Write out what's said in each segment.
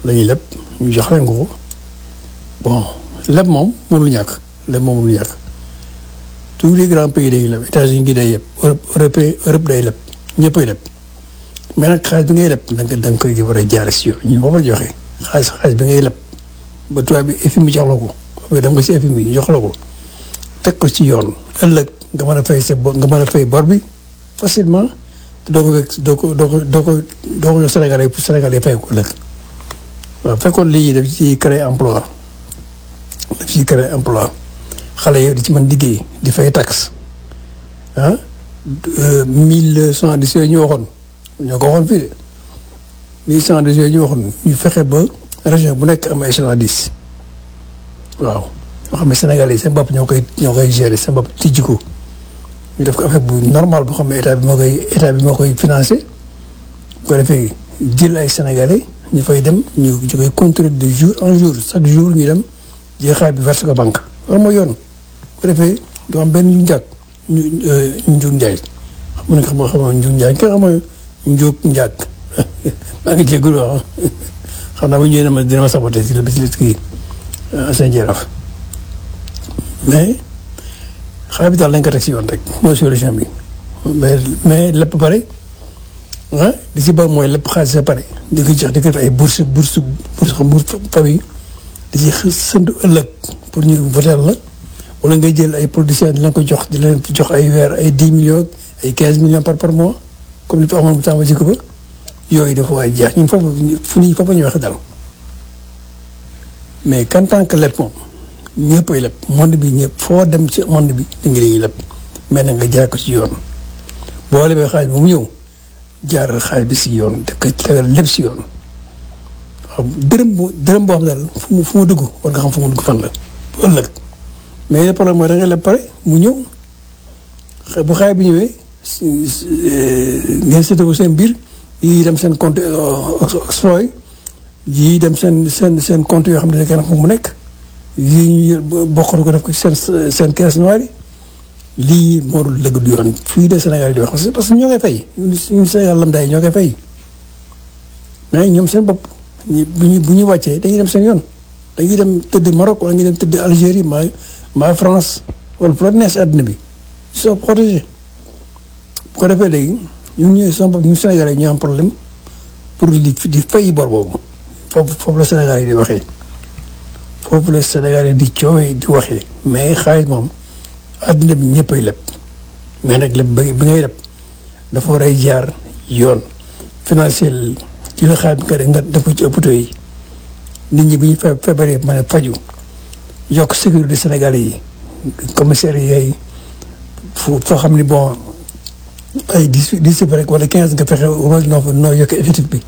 la ñuy leb ñu jox leen ko bon leb moom mënul ñàkk leb moom mënul ñàkk tous les grands pays dañuy leb États-Unis gi day yeb Europe Europe Europe day leb ñëppay leb mais nag xaalis bi ngay leb da nga da nga koy war a jaar si yoon ñu boobu la joxe xaalis xaalis bi ngay leb ba tubaab bi FMI jox la ko xam nga dem nga si FMI jox la ko teg ko ci yoon ëllëg nga mën a fay sa nga mën a fay bor bi facilement te doo ko doo ko doo ko doo ko doo ko jox Sénégalais pour Sénégalais fay ko ëllëg waaw fekkoon lii daf ci créer emploi daf ci créer emploi xale yi di ci mën liggéey di fay taxe ah mille cent dix yooyu ñu waxoon ñoo ko waxoon fii de mille cent dix yooyu ñu waxoon ñu fexe ba région bu nekk am ay échelon dix waaw yoo xam ne Sénégal yi seen bopp ñoo koy ñoo koy gérer seen bopp tijji ko ñu def ko affaire bu normal boo xam ne état bi moo koy état bi moo koy financé bu ko defee jël ay Sénégalais ñu fay dem ñu ñu koy contrôler de jour en jour chaque jour ñu dem jël xaalis bi verse ko banque loolu mooy yoon bu ko defee du am benn ñu njàkk ñu njuug njaay xam nga xam nga xam nga njuug njaay nga xam nga njuug njàkk maa ngi jégalu wax xam naa bu ñëwee dina ma dina ma saboté si la bis kii seen jaraaf mais xaalis bi daal lañ ko teg si yoon rek mooy solution bi mais mais lépp pare ah li si bëri mooy lépp xaalis sa pare di ko jox di ko def ay bourse bourse bourse bourse famille di ci sëndu ëllëg pour ñu voter la wala ngay jël ay producteurs di leen ko jox di leen jox ay weer ay dix millions ay quinze millions par par mois comme li fi amoon bu tàmbali jikko ba yooyu dafa waay jeex ñun foofu fu ñuy foofu ñu wax dal mais qu'en tant que lépp moom ñëppay lépp monde bi ñëpp foo dem ci monde bi da nga dañuy lépp mais nag nga jaar ko ci yoon boo lebee xaalis ba mu ñëw jaaral xaalis bi si yoon def ko tegal lépp si yoon waaw dërëm bu dërëm boo xam daal fu mu fu mu dugg war nga xam fu mu dugg fan la bu ëllëg mais le problème mooy da nga leb pare mu ñëw bu xaalis bi ñëwee ngeen seetlu ko seen biir yii dem seen compte Oxfam yii dem seen seen seen compte yoo xam ne kenn fu mu nekk yii ñu bokkatu ko def ko seen seen caisse noire yi lii moo dul dëgg du yoon fii de Sénégal di wax parce que ñoo koy fay ñun Sénégal lam day ñoo koy fay mais ñoom seen bopp bu ñu bu ñu wàccee dañuy dem seen yoon dañuy dem tëdd Maroc wala ñu dem tëdd Algérie maa maa France wala fu la neex si àddina bi ils sont protégés bu ko defee léegi ñun ñooy seen bopp ñun Sénégalais ñu am problème pour di di fay bor boobu foofu foofu la Sénégal yi di waxee foofu la Sénégal yi di coowee di waxee mais xaalis moom àddina bi ñëppay leb mais nag leb bi ngay leb dafa war a jaar yoon financier ci la xaalis bi nga def ko ci hôpitaux yi nit ñi bu ñu fe feebaree mën a faju yokk sécurité Sénégalais yi commissaire yi foo foo xam ni bon ay dix dix rek wala quinze nga fexe wala noo noo yokk effectif bi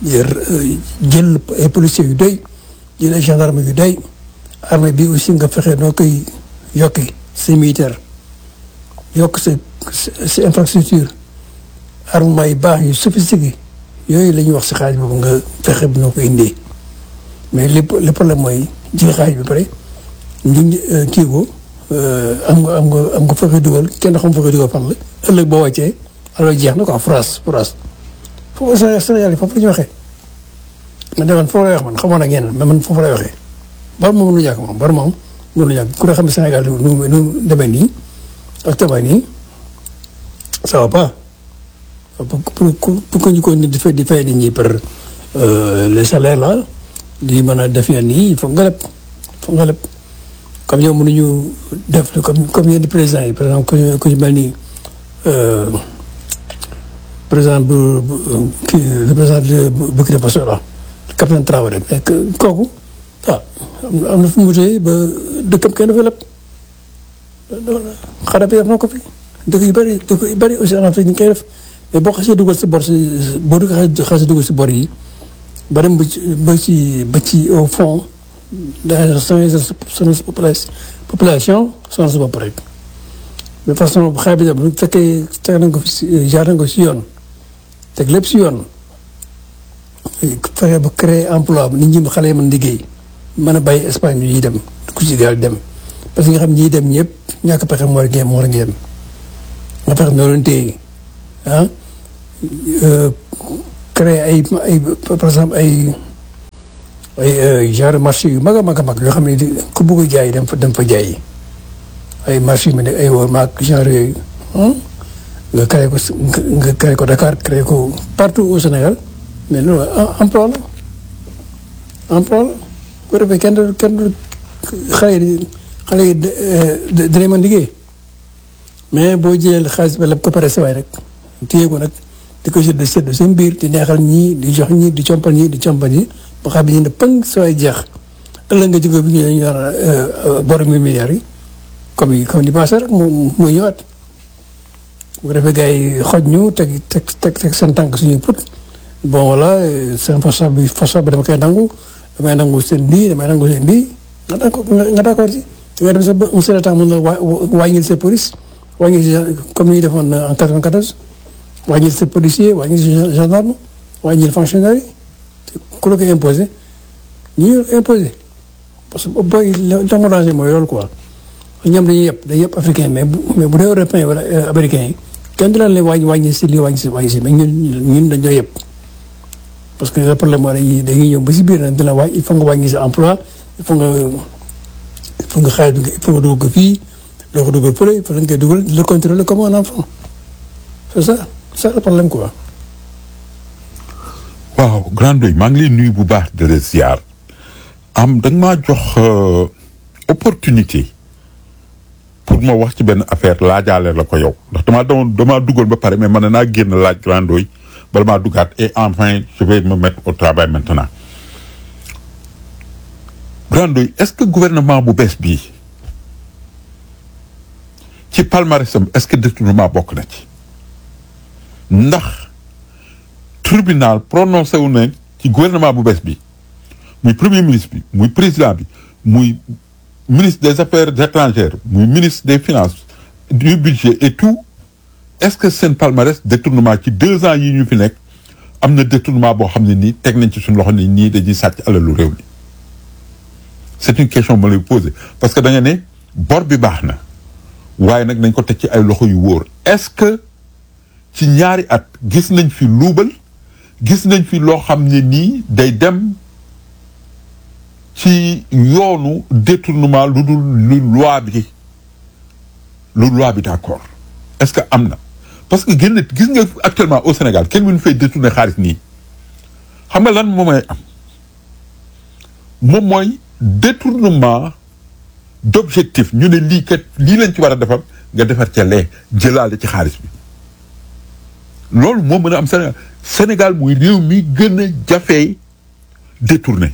jël ay policiers yu doy jël ay gendarme yu doy armée bi aussi nga fexe noo koy yokki si militaire yokk sa sa infrastructure armement yu baax yu sophistiqué yooyu la ñuy wax si xaalis boobu nga fexe bi noo ko indee mais lépp le problème mooy jël xaalis bi pare ñu kii ko am nga am nga am nga fexe dugal kenn xam fexe dugal fan la ëllëg boo wàccee alors jeex na quoi France France foofu Sénégal yi foofu la ñu waxee man de man foofu lay wax man xamoon ak yeneen mais man foofu lay waxee bar moom mënu ñàkk moom bar moom mënu ñàkk ku ne xam ne Sénégal nu nu nu demee nii actuellement nii ça va pas pour pour pour que ñu ko nit di fay di fay nit ñi par les salaires là di mën a def yenn yi il faut nga leb faut nga leb comme ñoom mënuñu def comme comme yenn présidents yi par exemple ku ñu mel ni président bu kii le président de Burkina Faso la capitaine Traoré mais kooku ah am na fu mu tee ba dëkkam kenn dafa leb xanaa bi def na ko fi dëkk yu bëri dëkk yu bëri aussi en Afrique ñu koy def mais boo xasee dugal si bor si boo dugg xasee dugal si bor yi ba dem ba ci ba ci ba ci au fond daa sonal sa population sonal sa bopp rek de façon xaay bi bu fekkee teg nañ ko si jaar nañ ko si yoon teg lépp si yoon fexe ba créer emploi nit ñi xale yi mën liggéey mën a bàyyi Espagne yi dem ku ci gaal dem parce que nga xam ñiy dem ñëpp ñàkk pexe moo rek moo rek ngeen nga fexe noo leen téye ah créer ay ay par exemple ay ay genre marché yu mag a mag a mag yoo xam ne ku bëgg jaay dem fa dem fa jaay ay marché yu mel ne ay wóor maag genre yooyu nga créé ko nga créé ko Dakar créé ko partout au Sénégal mais loolu emploi la emploi la bu defee kenn du kenn du xale yi xale yi dinañ mën liggéey mais boo jëlee xaalis ba lépp ko pare sa waay rek téye ko nag di ko sédd sédd seen biir di neexal ñii di jox ñii di compal ñii di compal ñii ba xam ne ne pëng sa waay jeex ëllëg nga jóge bi ñu ñu daan bor mi milliards yi comme yi comme ni passé rek mu muy ñëwaat bu ko defee gars yi xoj ñu teg teg teg teg seen tànk suñuy put bon voilà seen façon bi façon bi dama koy nangu damay nangu seen lii damay nangu seen lii nga d'accord nga d'accord ci nga dem sa ba un certain temps mën na waa wàññil sa police wàññil comme ni ñu defoon en 94 wàññil sa policier wàññil sa gendarme wàññil fonctionnaire yi ku la ko imposé ñu imposé parce que booy li ma danger mooy loolu quoi ñoom dañuy yëpp dañuy yëpp africain mais bu mais bu dee européen wala américain yi kenn du leen leen wàññi wàññi si lii wàññi si wàññi si mais ñun ñun dañoo yëpp parce que le problème mooy dañuy dañuy ñëw ba si biir nag dina wàññi il faut nga wàññi sa emploi il faut nga il faut nga xaalis bi il faut nga dugal ko fii doo ko dugal fële il faut nga koy dugal le contrôler comme un enfant c'est ça c'est ça le problème quoi. waaw grand doy maa ngi lay nuyu bu baax de la ziar am da nga maa jox opportunité pour ma wax ci benn affaire laajaale la ko yow ndax damaa damaa damaa duggoon ba pare mais man naa génn laaj grand doy bala maa duggaat et enfin je vais me mettre au travail maintenant grand doy est-ce que gouvernement bu bees bii ci palmarèsam est-ce que détournement bokk na ci ndax tribunal prononcé wu na ci gouvernement bu bees bi muy premier ministre bi muy président bi muy ministre des affaires étrangères muy ministre des finances du budget et tout est-ce que seen palmarès détournement ci deux ans yi ñu fi nekk am na détournement boo xam ne nii teg nañ ci suñu loxo ni nii dañuy sàcc alalu réew mi c'est une question ma lay poser parce que da nga ne bor bi baax na waaye nag nañ ko teg ci ay loxo yu wóor est-ce que ci ñaari at gis nañ fi luubal gis nañ fi loo xam ne nii day dem ci yoonu détournement lu dul lu loi bi lu loi bi d'accord est-ce que am na parce que génn gis nga actuellement au Sénégal kenn mënu fay détourner xaalis nii xam nga lan moom mooy am moom mooy détournement d'objectif ñu ne lii kat lii lañ ci war a defar nga defar ca lee jëlaale ci xaalis bi loolu moo mën a am Sénégal Sénégal muy réew mi gën a jafee détourné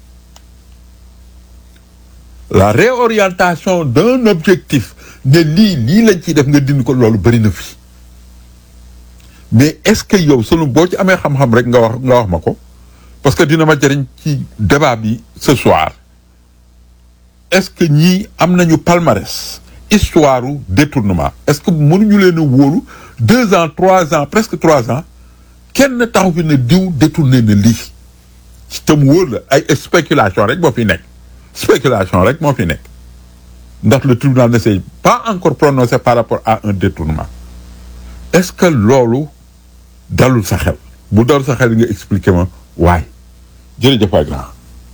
la réorientation d'un objectif ne lii lii lañ ciy def nga dindi ko loolu bëri na fi mais est-ce que yow sunu boo ci amee xam-xam rek nga wax nga wax ma ko parce que dina ma jëriñ ci débat bi ce soir est-ce que ñii am nañu palmarès histoire u détournement est-ce que mënuñu leen a wóolu deux ans trois ans presque trois ans kenn taxu fi ne diw détourné na lii te mu wóor la ay spéculation rek moo fi nekk spéculation rek moo fi nekk ndax le tribunal ne s'est pas encore prononcé par rapport à un détournement est-ce que loolu dalul sa xel bu dalul sa xel nga expliquer ma waay jërëjëf waay grand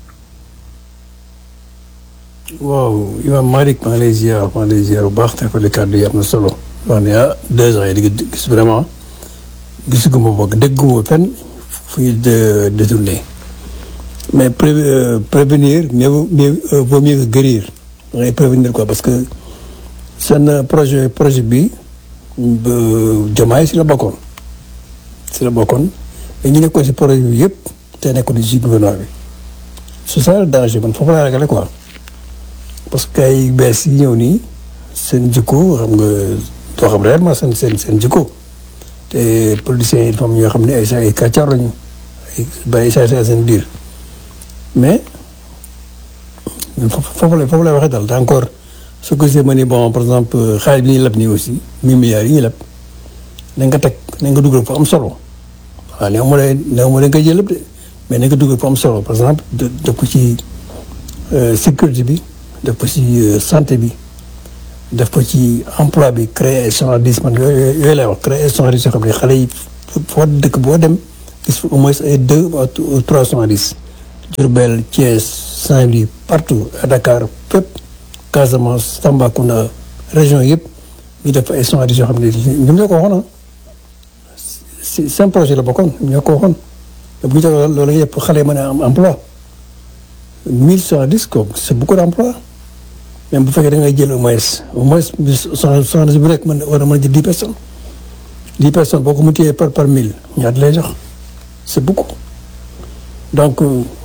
waaw Imam Malick maa ngi lay ziar maa ngi lay ziar bu baax te ko li kàddu yi am na solo wax ne ah deux ans yi di gis vraiment gisuguma boog dégguma fenn fu ñu détourné mais prévenir mieux mieux vaut mieux que guérir da ngay prévenir quoi parce que seen projet projet bi Diomaye si la bokkoon si la bokkoon mais ñu nekkoon si projet bi yëpp te nekkoon si gouvernement bi c'est ça le danger man foofu laa ragale quoi parce que ay bees yi ñëw nii seen jikko xam nga doo xam réellement seen seen seen jikko te politiciens yi dafa am ñoo xam ne ay saa ay kàccaar lañu ay bàyyi saa saa seen biir mais foofu la foofu lay waxee daal te encore su ko gisee ma ni bon par exemple xaalis bi ñuy leb nii aussi mille milliards yi ñuy leb nañ ko teg nañ ko dugal fu am solo waaw néew ma ne néew ma dañ koy jël lépp de mais nañ ko dugal fu am solo par exemple def ko ci sécurité bi def ko ci santé bi def ko ci emploi bi créer ay journalistes man yooyu yooyu lay wax créer ay journalistes yoo xam ne xale yi foo dëkk boo dem gis au moins ay deux ou trois journalistes Diourbel Thiès Saint-Louis partout à Dakar fépp Casamance Tambacounda région yëpp ñu def ay soixante-dix yoo xam ne ñoom ñoo ko waxoon si seen projet la bokkoon ñoo ko waxoon te bu ñu defee loolu yëpp xale yi mën a am emploi mille soixante-dix kooku c'est beaucoup d'emploi même bu fekkee da ngay jël au moins au moins soixante-dix bu nekk mën war a mën a jël dix personnes dix personnes boo ko multiplié par par mille ñaata lay jox c'est beaucoup donc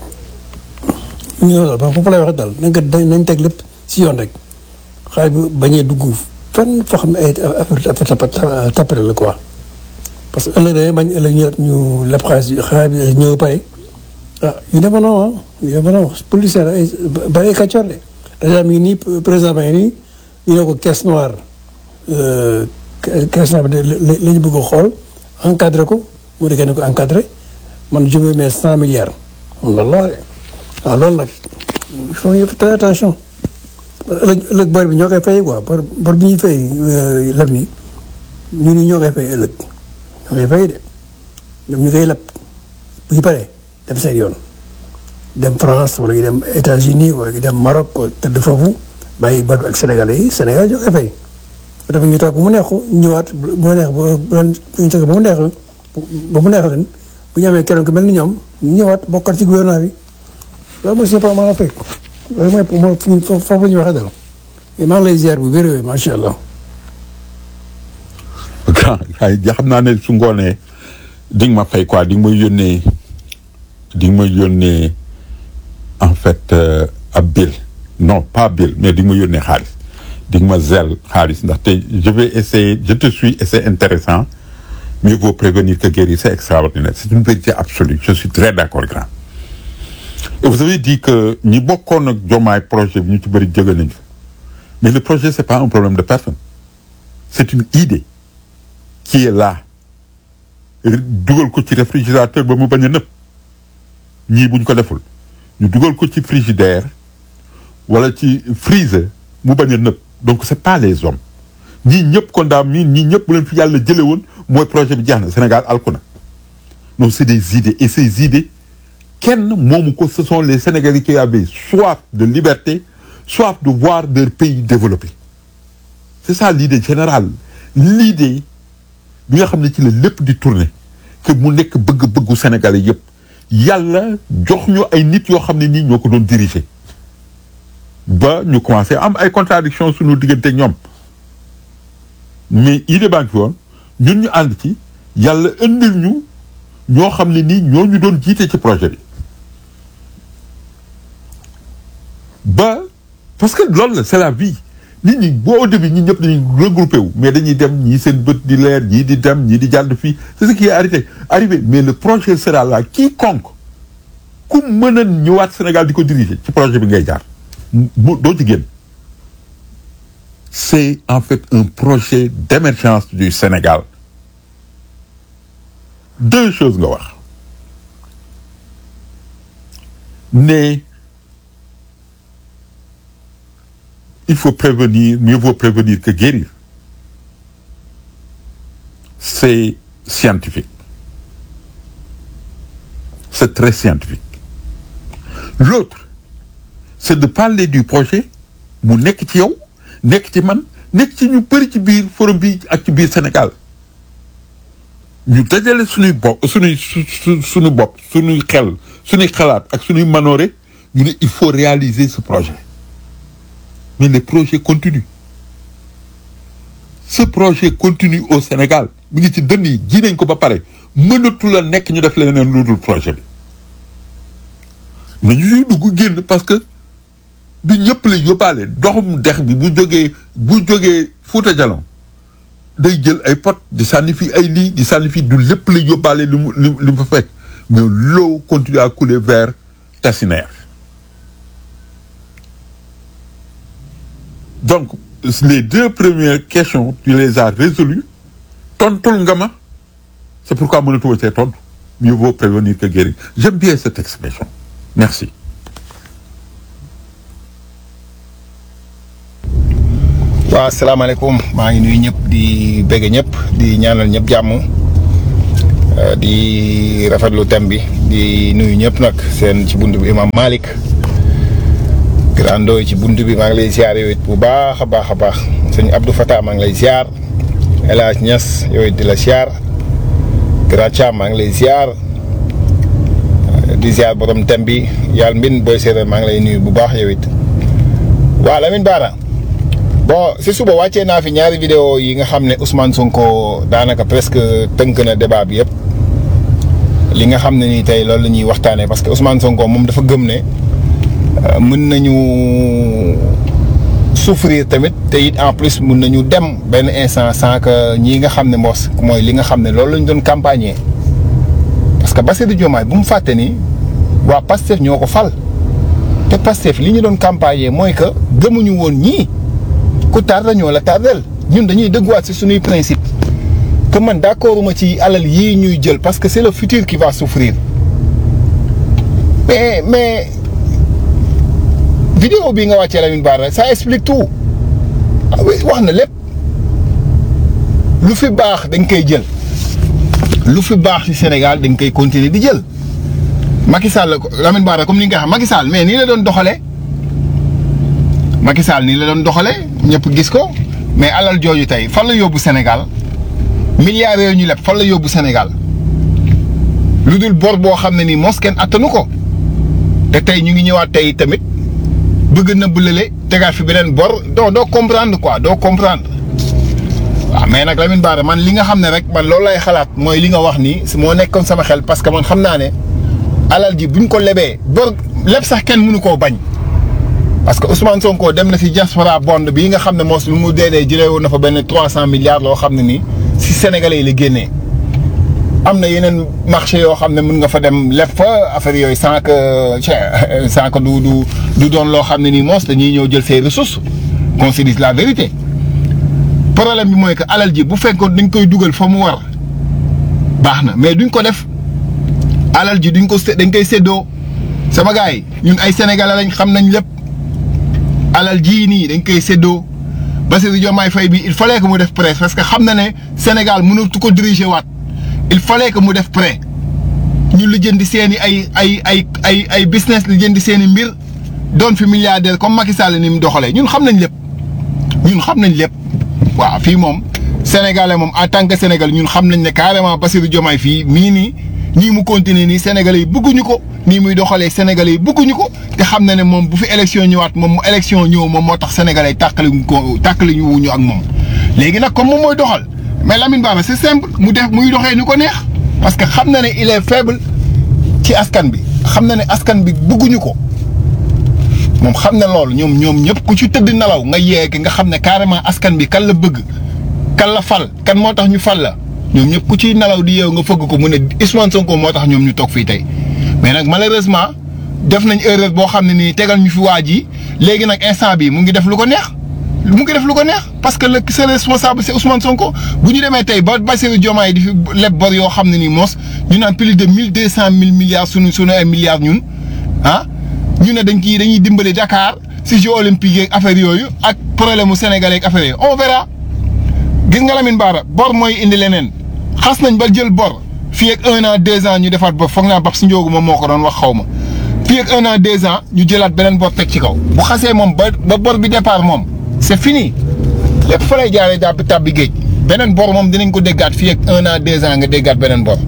ñu ne la ba foofu lay waxee daal nañ ko nañ teg lépp si yoon rek xaalis bi bañee dugg fenn foo xam ne ay affaire affaire tapare la quoi parce que ëllëg dañuy bañ ëllëg ñu ñu leb xaalis bi xaalis bi ñëw pare ah yu demee noonu ah yu demee noonu policier ay bari ay kàccoor de dèjà mi ngi nii président ba ngi nii ñu ne ko caisse noire caisse noire bi la ñu bëgg a xool encadré ko mu nekkee ne ko encadré man je veux mes cent milliards loolu la waaw loolu nag il faut ñu faire attention ëllëg ëllëg bor bi ñoo koy fay quoi bor bor bi ñuy fay leb nii ñu ni ñoo koy fay ëllëg ñoo koy fay de ñoom ñu koy leb bu ñu paree dem seen yoon dem France wala ñu dem États-Unis wala ñu dem Maroc tëdd foofu bàyyi bor bi ak Sénégalais yi Sénégal ñoo koy fay dafa ñu toog ba mu neexu ñëwaat bu mu neex bu leen ñu toog ba mu neex ba mu neex leen bu ñu amee keneen ku mel ni ñoom ñu ñëwaat bokkat ci gouvernement bi loolu mooy suñu problème en Afrique loolu mooy mooy foofu la ñuy waxee dal maa ngi lay ziar bu wér macha allah. ay xam naa ne su ngoonee di nga ma fay quoi di nga ma yónnee di nga ma yónnee en fait ab bill non pas bill mais di nga ma yónnee xaalis di nga ma zel xaalis ndaxte je vais essayer je te suis et c'est intéressant mieux vaut prévenir que guérir c'est extraordinaire c'est une vérité absolue je suis très d'accord grand et vous avez dit que ñi bokkoon ak Diomaye projet bi ñu ci bëri jóge nañu mais le projet c'est pas un problème de personne c'est une idée qui est là dugal ko ci réfrigérateur ba mu bañ a nëpp ñii buñ ko deful ñu dugal ko ci frigidaire wala ci freezer mu bañ a nëpp donc c'est pas les hommes ñii ñëpp kon daal mii ñii ñëpp bu leen fi yàlla jële woon mooy projet bi jeex na Sénégal alku na non c'est des idées et ces idées kenn moomu ko ce sont les Sénégalais qui avaient soif de liberté soif de voir leur pays développé c'est ça l'idée générale l'idée bi nga xam ne ci la lépp di tourner que mu nekk bëgg-bëggu Sénégalais yëpp yàlla jox ñu ay nit yoo xam ne nii ñoo ko doon diriger ba ñu commencé am ay contradictions suñu diggante ñoom mais idée baa ngi fi woon ñun ñu ànd ci yàlla indil ñu ñoo xam ne nii ñoo ñu doon jiite ci projet bi ba parce que loolu la c'est la vie nit ñi boo au début ñi ñëpp dañuy regroupé wu mais dañuy dem ñii seen bët di leer ñii di dem ñii di jàdd fii c'est ce qui est arrêté arrivé mais le projet sera là quiconque ku mën a ñëwaat Sénégal di ko diriger ci projet bi ngay jaar mu doo ci génn c'est en fait un projet d'émergence du Sénégal deux choses nga wax ne il faut prévenir mieux vaut prévenir que guérir c'est scientifique c'est très scientifique l'autre c'est de parler du projet mu nekk ci yow nekk ci man nekk ci ñu bëri ci biir forum bi ak ci biir Sénégal ñu dajale suñuy bopp suñuy su suñu bopp suñuy xel suñuy xalaat ak suñuy manoore ñu ne il faut réaliser ce projet mais le projet continue ce projet continue au Sénégal mi ngi ci dënn yi ji nañ ko ba pare mënatu la nekk ñu def leneen lu dul projet bi mais ñu siy dugg génn parce que du ñëpp la yóbbaale doxum dex bi bu jógee bu jógee Fouta Djalon day jël ay pot di sànni fi ay lii di sànni fi du lépp la yóbbaale li mu li mu fa fekk mais l'eau continue à couler vers Tassinère donc les deux premières questions tu les as résolues tontul nga ma c'est pourquoi mënatuma cee tontu mieux vaut prévenir que guérir j'aime bien cette expression merci waaw asalaamaaleykum maa ngi nuyu ñëpp di bëgg ñëpp di ñaanal ñëpp jàmm di rafetlu thème bi di nuyu ñëpp nag seen ci bunt bi imam Malick grando ci bunt bi maa ngi lay ziar yow it bu baax a baax a baax sëñ Abdou Fatah maa ngi lay ziar El Hadj Niass yow it di la ziar Grand Thiam maa ngi lay ziar di ziar borom thème bi yàlla mbin booy séeréer maa ngi lay nuyu bu baax yow it waaw Lamine Bara bon si suba wàccee naa fi ñaari vidéo yi nga xam ne Ousmane Sonko daanaka presque tënk na débat bi yëpp li nga xam ne nii tey loolu la ñuy waxtaanee parce que Ousmane Sonko moom dafa gëm ne mën nañu souffrir tamit te it en plus mën nañu dem benn instant sans que ñii nga xam ne mos mooy li nga xam ne loolu lañ doon campagner parce que Bassirou Diomaye bu mu fàtte ni waa Pastef ñoo ko fal te Pastef li ñu doon campagner mooy que gëmuñu woon ñii. ku tardé ñoo la tardel ñun dañuy dëgguwaat ci suñuy principe que man d'accord ma ci alal yii ñuy jël parce que c'est le futur qui va souffrir mais mais vidéo bii nga wàccee Lamine Bara ça explique tout wax na lépp lu fi baax dañ koy jël lu fi baax ci Sénégal dañ koy continuer di jël Macky Sall Lamine Bara comme ni nga xam Macky Sall mais nii la doon doxalee Macky Sall nii la doon doxalee ñëpp gis ko mais alal jooju tey fan la yóbbu Sénégal milliards yooyu ñu leb fan la yóbbu Sénégal lu dul bor boo xam ne nii mos kenn attanu ko te tey ñu ngi ñëwaat tey tamit bëgg na bëlale tegaat fi beneen bor doo doo comprendre quoi doo comprendre waaw mais nag Lamine Bara man li nga xam ne rek man loolu lay xalaat mooy li nga wax nii moo nekkoon sama xel parce que man xam naa ne alal ji buñ ko lebee bor leb sax kenn mënu koo bañ. parce que Ousmane Sonko dem na ci diaspora bond bii nga xam ne moos lu mu dee dee jëlee woon na fa benn trois cent milliards loo xam ne nii ci sénégalais yi la génnee am na yeneen marché yoo xam ne mën nga fa dem leb fa affaire yooyu sans que sans que du du du doon loo xam ne nii moos dañuy ñëw jël ses ressources qu'on se dise la vérité problème bi mooy que alal ji bu fekkoon dañ koy dugal fa mu war baax na mais duñ ko def alal ji duñ ko dañ koy séddoo sama gars yi ñun ay sénégalais lañ xam nañ lépp. alal jii nii dañ koy séddoo Bassirou Diomaye Faye bi il fallait que mu def prêt parce que xam na ne Sénégal mënatu ko diriger waat il fallait que mu def prêt ñu lijjanti seen i ay ay ay ay ay business lijjanti seen i mbir doon fi milliardaire comme Macky Sall ni mu doxalee ñun xam nañ lépp ñun xam nañ lépp waaw fii moom sénégalais moom en tant que sénégalais ñun xam nañ ne carrément Bassirou Diomaye fii mii nii nii mu continuer nii sénégalais yi bëgguñu ko nii muy doxalee sénégalais yi bëgguñu ko te xam na ne moom bu fi élection ñëwaat moom mu élection ñëw moom moo tax sénégalais yi tàqali ko tàqali ñu wuñu ak moom. léegi nag comme moom mooy doxal mais Lamine Bara c'est simple mu def muy doxee ni ko neex parce que xam na ne il est faible ci askan bi xam na ne askan bi bëgguñu ko moom xam na loolu ñoom ñoom ñëpp ku ci tëdd nelaw nga yeegi nga xam ne carrément askan bi kan la bëgg kan la fal kan moo tax ñu fal la. ñoom ñëpp ku ciy nelaw di yeew nga fëgg ko mu ne Ousmane Sonko moo tax ñoom ñu toog fii tey mais nag malheureusement def nañ erreur boo xam ne nii tegal ñu fi waa ji léegi nag instant bi mu ngi def lu ko neex mu ngi def lu ko neex parce que le c'est responsable c'est Ousmane Sonko bu ñu demee tey ba Bassirou Diomaye di fi leb bor yoo xam ne nii moos ñu naan plus de mille deux cent mille milliards sunu sunu ay milliards ñun ah ñu ne dañ kii dañuy dimbali Dakar si Jeux olympiques yeeg affaire yooyu ak problème mu sénégalais ak affaire yooyu on verra gis nga Lamine Bara bor mooy indi leneen. xas nañ ba jël bor fii ak un an deux ans ñu defaat bor foog naa bab si njóogu moom moo ko doon wax xaw ma fii ak un an deux ans ñu jëlaat beneen bor teg ci kaw bu xasee moom ba ba bor bi départ moom c'est fini lépp fa lay jaaree jàpp tàbbi géej beneen bor moom dinañ ko déggaat fii ak un an deux ans nga déggaat beneen bor.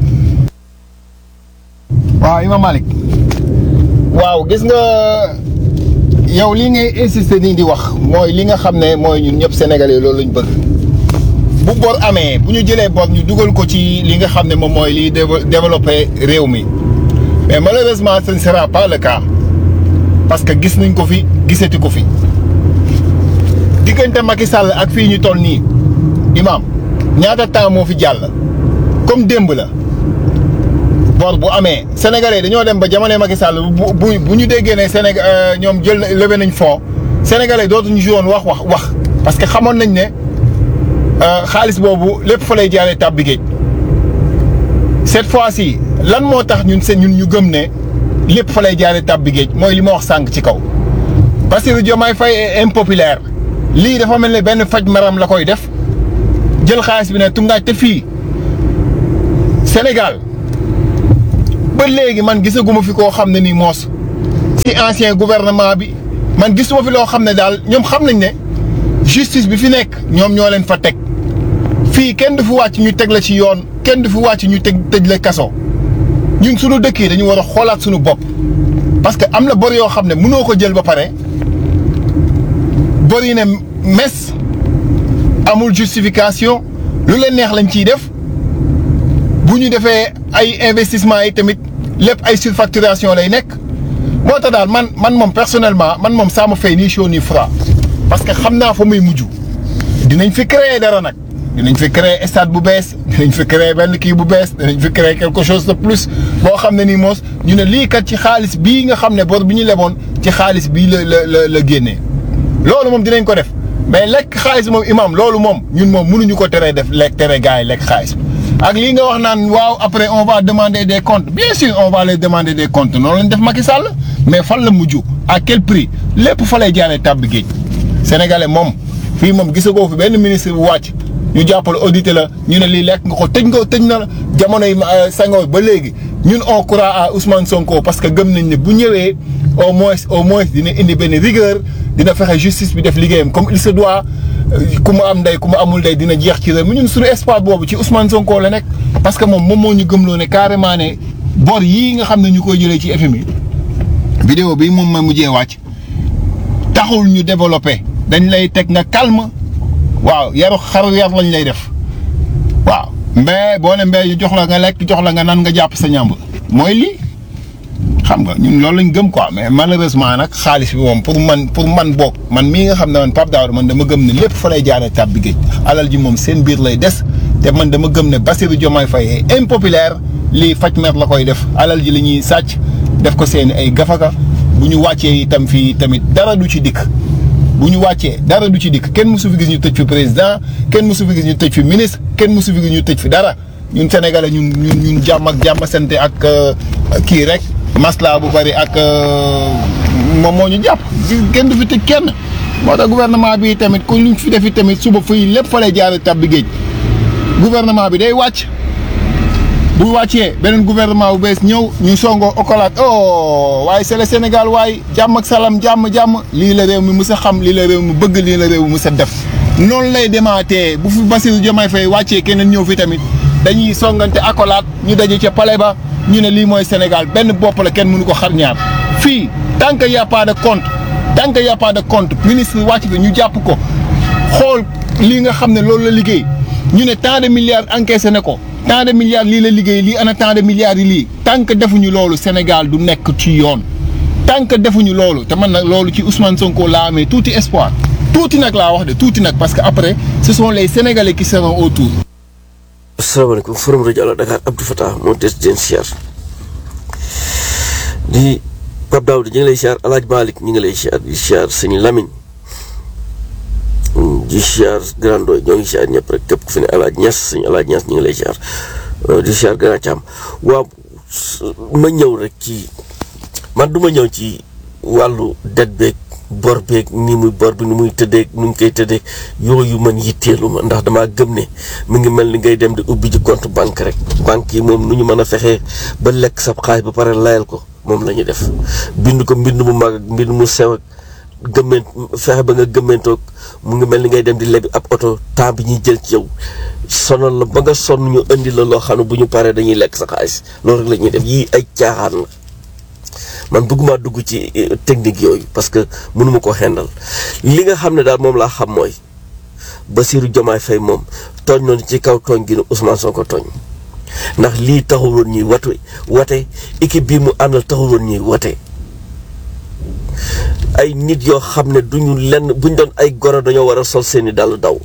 waaw Imam Malick waaw gis nga yow li ngay insister nii di wax mooy li nga xam ne mooy ñun ñëpp sénégalais loolu lañ bëgg. bu bor amee bu ñu jëlee bor ñu dugal ko ci li nga xam ne moom mooy liy développé réew mi mais malheureusement ce ne sera pas le cas parce que gis nañ ko fi gisati ko fi diggante Macky Sall ak fii ñu toll nii imam ñaata temps moo fi jàll comme démb la bor bu amee sénégalais dañoo dem ba jamono Macky Sall bu bu bu ñu déggee ne Sénégal ñoom jël levé nañ fond sénégalais dootuñu joué wax wax wax parce que xamoon nañ ne. xaalis boobu lépp fa lay jaaree tàbbi géej cette fois-ci lan moo tax ñun seen ñun ñu gëm ne lépp fa lay jaaree tàbbi géej mooy li ma wax sànq ci kaw. Bassirou Diomaye Faye est impopulaire lii dafa mel ne benn faj maram la koy def jël xaalis bi ne tungaaj te fii Sénégal ba léegi man gisaguma fi koo xam ne nii moos ci ancien gouvernement bi man gisuma fi loo xam ne daal ñoom xam nañ ne justice bi fi nekk ñoom ñoo leen fa teg fii kenn du fi wàcc ñu teg la ci yoon kenn du fi wàcc ñu teg tëj la kaso ñun suñu dëkk yi dañu war a xoolaat suñu bopp parce que am na bor yoo xam ne mënoo ko jël ba pare bor yi ne mes amul justification lu leen neex lañ ciy def bu ñu defee ay investissement yi tamit lépp ay surfacturation lay nekk moo tax daal man man moom personnellement man moom ça me fait ni chaud ni froid parce que xam naa fa muy mujj dinañ fi créer dara nag dinañ fi créer stade bu bees dinañ fi créer benn kii bu bees dinañ fi créer quelque chose de plus boo xam ne nii moos ñu ne lii kat ci xaalis bii nga xam ne bor bi ñu leboon ci xaalis bii la la la la génnee loolu moom dinañ ko def mais lekk xaalis moom imam loolu moom ñun moom mënuñu ko teree def lekk tere gars yi lekk xaalis ak lii nga wax naan waaw après on va demander des comptes bien sûr on va les demander des comptes noonu lañ def Macky Sall mais fan la mujj à quel prix lépp fa lay jaaree tàbbi géej sénégalais moom fii moom gisagoo fi benn ministre bu wàcc ñu jàppale audité la ñu ne lii lekk nga ko tëj nga tëj na la jamonoy Senghor ba léegi ñun on croit à Ousmane Sonko parce que gëm nañ ne bu ñëwee au moins au moins dina indi benn rigueur dina fexe justice bi def liggéeyam comme il se doit ku ma am ndey ku ma amul ndey dina jeex ci réew mi ñun suñu espoir boobu ci Ousmane Sonko la nekk. parce que moom moom moo ñu gëmloo ne carrément ne bor yii nga xam ne ñu koy jëlee ci FMI vidéo bi moom ma mujjee wàcc taxul ñu développé dañ lay teg nga calme waaw yaru xaru yar lañ lay def waaw mbee boo ne mbee ñu jox la nga lekk jox la nga nan nga jàpp sa ñàmb mooy lii xam nga ñun loolu lañ gëm quoi mais malheureusement nag xaalis bi moom pour man pour man boog man mii nga xam ne man Pape Daouda man dama gëm ne lépp fa lay jaaree tàbbi géej alal ji moom seen biir lay des te man dama gëm ne Bassirou Diomaye Faye est impopulaire lii faj mer la koy def alal ji la ñuy sàcc def ko seen ay gafaka bu ñu wàccee itam fii tamit dara du ci dikk bu ñu wàccee dara du ci dikk kenn mësu fi gis ñu tëj fi président kenn mësu fi gis ñu tëj fi ministre kenn mësu fi gis ñu tëj fi dara ñun sénégalais ñun ñun ñun jàmm ak jàmm sante ak kii rek masla bu bari ak moom moo ñu jàpp kenn du fi tëj kenn moo tax gouvernement bi tamit ku luñ fi defi tamit suba fii lépp fa lay jaare tabbi géej gouvernement bi day wàcc bu wàccee beneen gouvernement bu bees ñëw ñu songoo okolaat oh waaye c'est le Sénégal waaye jàmm ak salaam jàmm jàmm lii la réew mi mës a xam lii la réew mi bëgg lii la réew mi mës a def noonu lay demaatee bu fi Bassirou Diomaye Faye wàccee keneen ñëw fi tamit dañuy songante akolaat ñu daje ca palais ba ñu ne lii mooy Sénégal benn bopp la kenn mënu ko xar ñaar fii tant que y a pas de compte tant que y a pas de compte ministre wàcc fi ñu jàpp ko xool lii nga xam ne loolu la liggéey ñu ne tant de milliards encaissé ne ko tant de milliards lii la liggéey lii ana tant de milliards yi lii tant que defuñu loolu Sénégal du nekk ci yoon tant que defuñu loolu te man nag loolu ci Ousmane Sonko laa amee tuuti espoir tuuti nag laa wax de tuuti nag parce que après ce sont les Sénégalais qui seront autour. asalaamaaleykum forum rajo Allo Dakar Abdou Fatah moo des den siyaar di Pape Daouda ñu ngi lay siyaar El Hadj Malick ñu ngi lay siyaar di siyaar sëñ Lamine di siyaar Grand Doy ñoo ngi siyaar ñëpp rek képp ku fi ne El Hadj Niass sëñ El Hadj Niass ñu ngi lay siyaar di siyaar Grand Thiam waaw ma ñëw rek ci man du ma ñëw ci wàllu det beeg bor beeg ni muy bor bi ni muy tëddee nu ñu koy tëddee yooyu man yitteelu ma ndax damaa gëm ne mu ngi mel ni ngay dem di ubbi ji compte banque rek banque yi moom nu ñu mën a fexee ba lekk sab xaalis ba pare layal ko moom la ñuy def bind ko mbind mu mag ak mbind mu sew ak gëmment fexe ba nga gëmmentoog mu ngi mel ni ngay dem di lebi ab oto temps bi ñuy jël ci yow sonal la ba nga sonn ñu indi la loo xam ne bu ñu paree dañuy lekk sa xaalis loolu rek la ñuy def yii ay caaxaan la man bëgguma dugg ci technique yooyu parce que mënuma ko xendal li nga xam ne daal moom laa xam mooy Bassirou Diomaye Faye moom tooñ noonu ci kaw tooñ gi ne Ousmane Sonko tooñ ndax lii taxul woon ñuy watu wate équipe bii mu àndal taxul woon ñuy wate ay nit yoo xam ne duñu lenn buñ doon ay goro dañoo war a sol seeni dàll daw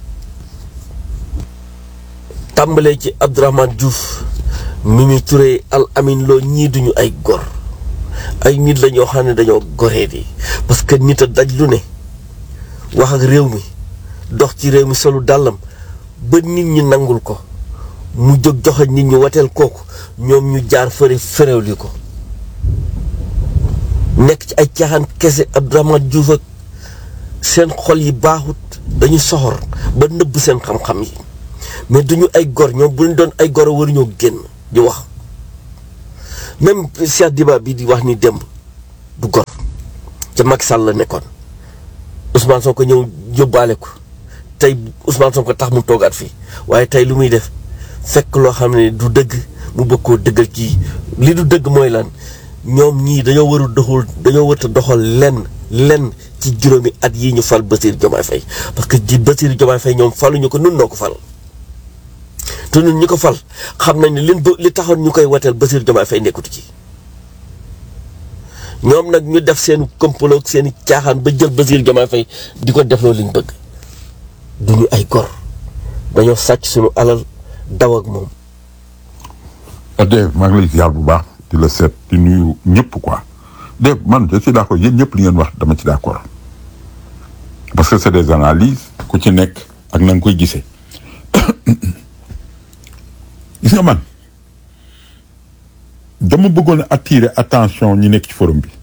tàmbalee ci Abdourahmane Diouf Mimi Touré Al Amin Lo ñii duñu ay gor ay nit la ñoo xam ne dañoo goree di parce que nit a daj lu ne wax ak réew mi dox ci réew mi solu dàllam ba nit ñi nangul ko mu jóg joxe nit ñi wateel kooku ñoom ñu jaar fëre féréwli ko nekk ci ay caaxaan kese Abdourahmane Diouf ak seen xol yi baaxut dañu soxor ba nëbb seen xam-xam yi mais duñu ay gor ñoom bu ñu doon ay gor a waruñoo génn di wax même Cheikh Diba bi di wax ni démb du gor ca Macky Sall la nekkoon Ousmane Sonko ñëw yóbbaale ko tey Ousmane Sonko tax mu toogaat fii waaye tey lu muy def fekk loo xam ne du dëgg mu bëgg koo dëggal kii li du dëgg mooy lan ñoom ñii dañoo waru doxul dañoo warta doxal lenn lenn ci juróomi at yii ñu fal Bassirou Diomaye Faye parce que ji Bassirou Diomaye Faye ñoom faluñu ko nun noo ko fal te ñun ñu ko fal xam nañ ne lin ba li taxoon ñu koy wateel Bassirou Diomaye Faye nekkutu ci ñoom nag ñu def seen complot ak seen caaxaan ba jël Bassirou Diomaye Faye di ko def loolu liñ bëgg duñu ay gor dañoo sàcc suñu alal daw ak moom Dave maa ngi lay ziar bu baax di la seet di nuyu ñëpp quoi Dave man je suis d' accord yéen ñëpp li ngeen wax dama ci d' accord parce que c' est des analyses ku ci nekk ak na nga koy gisee gis nga man dama bëggoon a attirer attention ñi nekk ci forum bi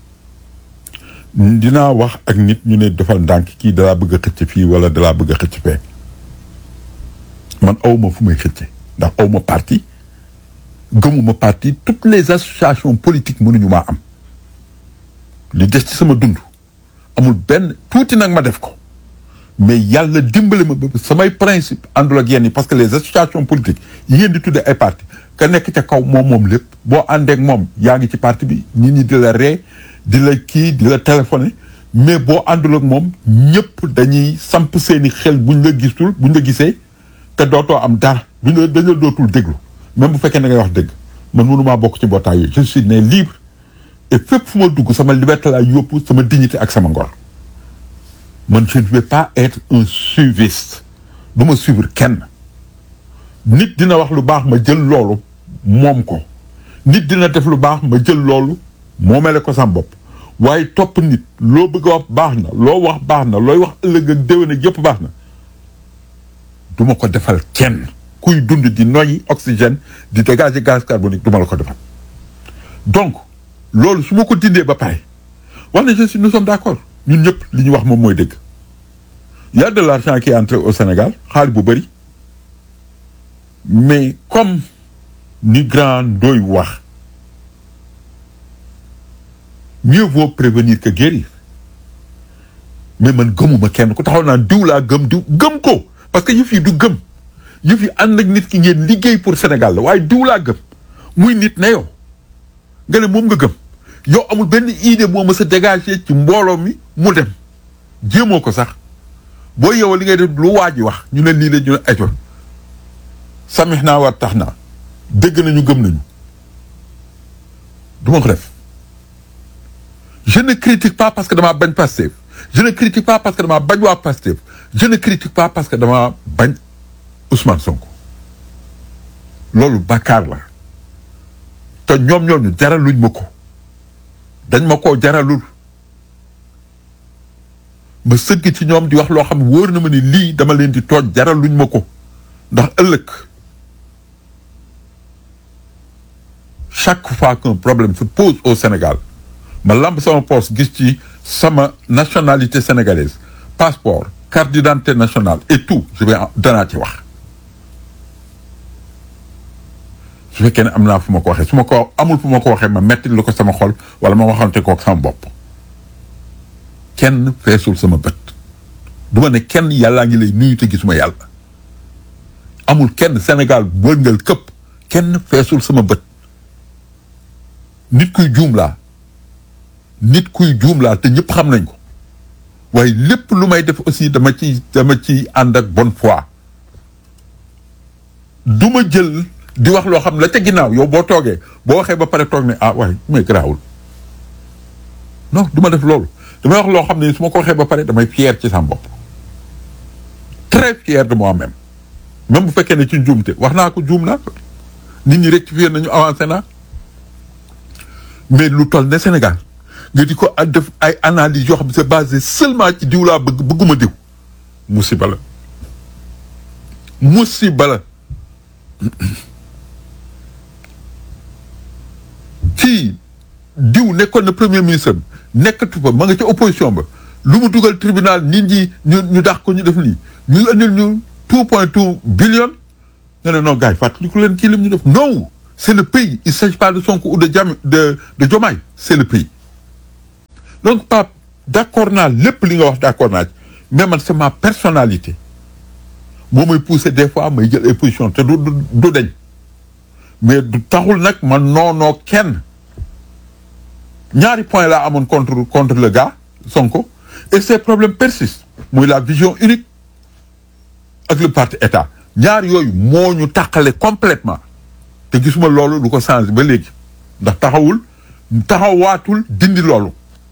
dinaa wax ak nit ñu ne defal ndànk kii dalaa bëgg a xëcc fii wala dalaa bëgg a xëcc fee man awma fu may xëcce ndax awma parti gëmuma parti toutes les associations politiques mënuñu maa am li des ci sama dund amul benn tuuti nag ma def ko mais yàlla dimbali ma ba samay principe àndul ak yenn yi parce que les associations politiques yi ngeen di tudde ay parti ka nekk ca kaw moom moom lépp boo àndeek moom yaa ngi ci parti bi nit ñi di la ree di la kii di la téléphoné mais boo àndul ak moom ñëpp dañuy samp seeni xel buñ la gisul buñ la gisee te dootoo am dara buñ la dañ la dootul déglu même bu fekkee da ngay wax dëgg man mënumaa bokk ci mbootaay yooyu je suis né libre et fépp fu ma dugg sama liberté laa yóbbu sama dignité ak sama ngor man je ne vais pas être un suiviste du ma suivre kenn nit dina wax lu baax ma jël loolu moom ko nit dina def lu baax ma jël loolu moomele ko sama bopp waaye topp nit loo bëgg a wax baax na loo wax baax na looy wax ëllëg ak déwén ak yëpp baax na du ma ko defal kenn kuy dund di noyyi oxygène di dégager gaz carbonique du ma la ko defal donc loolu su ma ko dindee ba pare wax na je suis nous sommes d' accord ñun ñëpp li ñu wax moom mooy dëgg y a de l' argent qui est entré au Sénégal xaalis bu bëri mais comme ni grand doy wax mieux vaut prévenir que guérir mais man gëmuma kenn ku taxaw naan diw laa gëm diw gëm ko parce que yëf yi du gëm yëf yi ànd ak nit ki ngeen liggéey pour Sénégal la waaye diw laa gëm muy nit ne yow nga ne moom nga gëm yow amul benn idée moo mës a dégager ci mbooloo mi mu dem jéemoo ko sax boo yow li ngay def lu waa ji wax ñu ne lii la ñu ne ajo samix naa war tax naa dégg nañu gëm nañu du ma ko def je ne critique pas parce que damaa bañ Pastef je ne critique pas parce que damaa bañ waa Pastef je ne critique pas parce que damaa bañ Ousmane Sonko loolu bàkkaar la te ñoom ñooñu jaraluñ ma ko dañ ma koo jaralul ma sëgg ci ñoom di wax loo xam ne wóor na ma ni lii dama leen di tooj jaraluñ ma ko ndax ëllëg chaque fois qu'un problème se pose au Sénégal ma lamb sama poste gis ci sama nationalité sénégalaise passeport carte d'identité nationale et tout je vais danaa ci wax su fekkee ne am naa fu ma ko waxee su ma ko amul fu ma ko waxee ma metti lu ko sama xol wala ma waxante kook sama bopp kenn feesul sama bët du ma ne kenn yàllaa ngi lay nuyu te gisuma yàlla amul kenn Sénégal wërngal këpp kenn feesul sama bët nit kuy juum laa nit kuy juum laa te ñëpp xam nañ ko waaye lépp lu may def aussi dama ci dama ci ànd ak bonne foi du ma jël di wax loo xam la ca ginnaaw yow boo toogee boo waxee ba pare toog ne ah waaye may garaawul non du ma def loolu damay wax loo xam ne su ma ko waxee ba pare damay fier ci sama bopp très fier de moi-même même bu fekkee ne ci njuumte wax naa ko juum naa nit ñi rectifier nañu avancé naa mais lu toll ne Sénégal nga di ko def ay analyse yoo xam ne c'est basé seulement ci diw laa bëgg bëgguma diw musiba la musiba la ci diw nekkoon na premier ministre am nekkatu fa ma nga ca opposition ba lu mu dugal tribunal nit ñi ñu ñu dax ko ñu def lii ñu andil ñu two point two billion nga ne non gars yi fàttaliku leen kii lim ñu def non c'est le pays il s'agit pas de Sonko ou de Jam de de Diomaye c'est le pays donc Pape d'accord naa lépp li nga wax d'accord naa ci mais man c'est ma personnalité moo may pousser des fois may jël ay position te du du du deñ mais du taxul nag man noonoo kenn ñaari point laa amoon contre contre le gars Sonko et ces problèmes persistent muy la vision unique ak le parti état ñaar yooyu moo ñu tàqale complètement te gisuma loolu du ko changer ba léegi ndax taxawul taxawaatul dindi loolu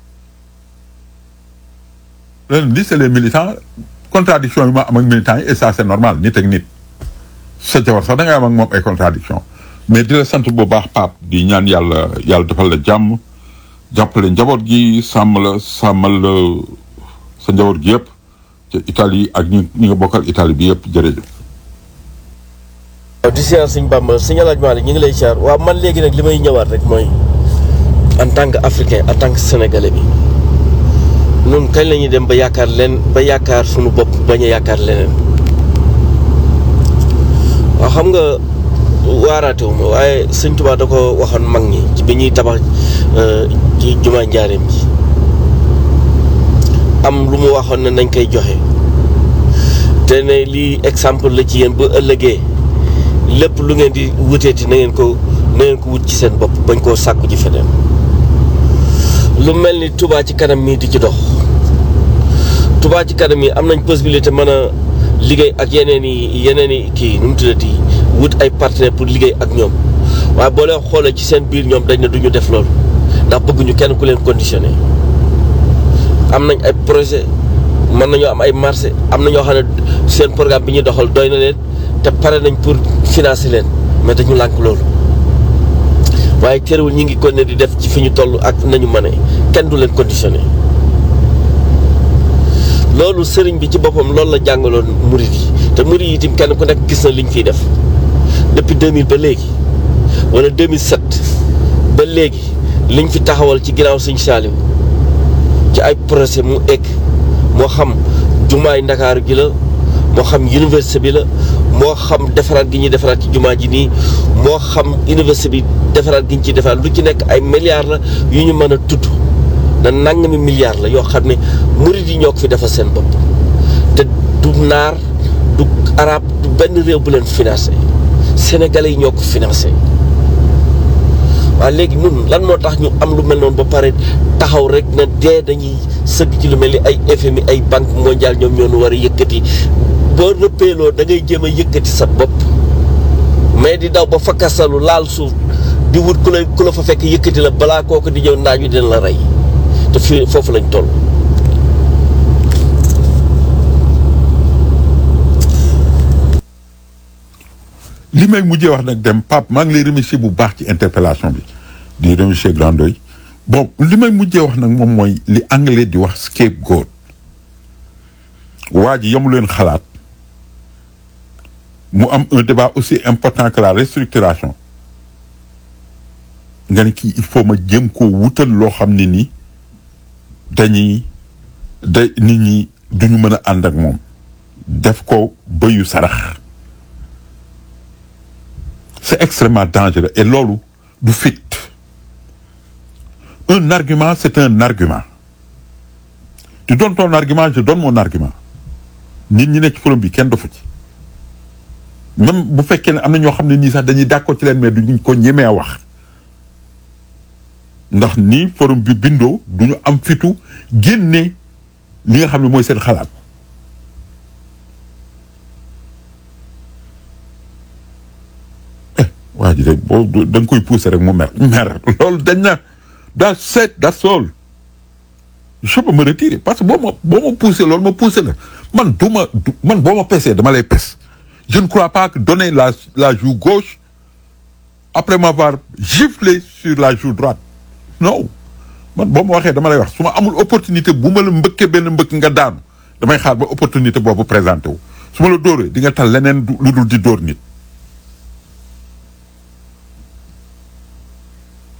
leen li c'est les militants contradiction yi ma am ak militants yi et ça c'est normal nit ak nit sa jabar sax da ngay am ak moom ay contradiction mais di la sant bu baax Pape di ñaan yàlla yàlla defal la jàmm jàppale njaboot gi sàmm la sàmmal la sa njaboot gi yëpp ca Italie ak ñi ñi nga bokkal Italie bi yëpp jërëjëf. waaw di siyaar sëñ Bamba sëñ Alaaji Maalik ñu ngi lay siyaar waaw man léegi nag li may ñëwaat rek mooy en tant que africain en tant que sénégalais bi noonu kañ la ñuy dem ba yaakaar leen ba yaakaar suñu bopp bañ a yaakaar leneen waaw xam nga waaraate wu ma waaye sëñ Tuubaa da ko waxoon mag ñi ci bi ñuy tabax ci jumaa njaareem ji am lu mu waxoon ne nañ koy joxe te ne lii exemple la ci yéen ba ëllëgee lépp lu ngeen di wuteeti na ngeen ko na ngeen ko wut ci seen bopp bañ koo sàkku ci feneen lu mel ni Touba ci kanam mii di ci dox Touba ci kanam yi am nañ possibilité mën a liggéey ak yeneen i yeneen i kii nu mu tuddati wut ay partenaires pour liggéey ak ñoom waaye boo leen xoolee ci seen biir ñoom dañ ne du ñu def loolu ndax bëgguñu kenn ku leen conditionné am nañ ay projet mën nañoo am ay marché am na ñoo xam ne seen programme bi ñuy doxal doy na leen te pare nañ pour financer leen mais dañu lànk loolu waaye terewul ñi ngi kon ne di def ci fi ñu toll ak nañu mane kenn du leen conditionné loolu sëriñ bi ci boppam loolu la jàngaloon murid yi te murid yi itam kenn ku nekk gis na liñ fiy def depuis 2000 ba léegi wala 2007 ba léegi liñ fi taxawal ci ginnaaw Sëñ Saaliw ci ay projet mu egg moo xam jumaay ndakaaru gi la moo xam université bi la moo xam defaraat gi ñuy defaraat ci jumaa ji nii moo xam université bi defaraat gi ñu ciy defaraat lu ci nekk ay milliards la yu ñu mën a tudd na nangami milliards la yoo xam ne murid yi ñoo ko fi defal seen bopp te du naar du arab du benn réew bu leen financé sénégalais yi ñoo ko financé waaye léegi ñun lan moo tax ñu am lu mel noonu ba pare taxaw rek na dee dañuy sëgg ci lu mel ni ay FMI ay banque mondiale ñoom ñoo nu war a yëkkati boo rëppeeloo da ngay jéem a yëkkati sa bopp mais di daw ba fakkasalu laal suuf di wut ku la ku la fa fekk yëkkati la balaa kooku di ñëw naaj wi dina la rey te fii foofu lañ toll. li may mujjee wax nag dem Pape maa ngi lay remercier bu baax ci interpellation bi di remercier Grandoy bon li may mujjee wax nag moom mooy li anglais di wax scapegoat waa ji yamu leen xalaat mu am un débat aussi important que la restructuration nga ne kii il faut ma jëm koo wutal loo xam ne ni dañuy da nit ñi duñu mën a ànd ak moom def ko bëyu sarax c'est extrêmement dangereux et loolu du fit un argument c'est un argument tu donnes ton argument je donne mon argument nit ñi nekk ci forum bi kenn dofu ci même bu fekkee ne am na ñoo xam ne nii sax dañuy d'accord ci leen mais duñ ko ñemee wax ndax nii forum bi bindoo duñu am fitu génne li nga xam ne mooy seen xalaat waa ji de boo da nga koy pousser rek mu mer mer loolu dañ na that's set that's all je peux me retirer parce que boo ma boo ma pousser loolu ma pousser la man du ma man boo ma pesee dama lay pes je ne crois pas que donner la la joue gauche après m'avoir giflé sur la joue droite non man boo ma waxee dama lay wax su ma amul opportunité bu ma la mbëkkee benn mbëkk nga daanu damay xaar ba opportunité boobu présenté wu su ma la dóoree di nga tal leneen lu dul di dóor nit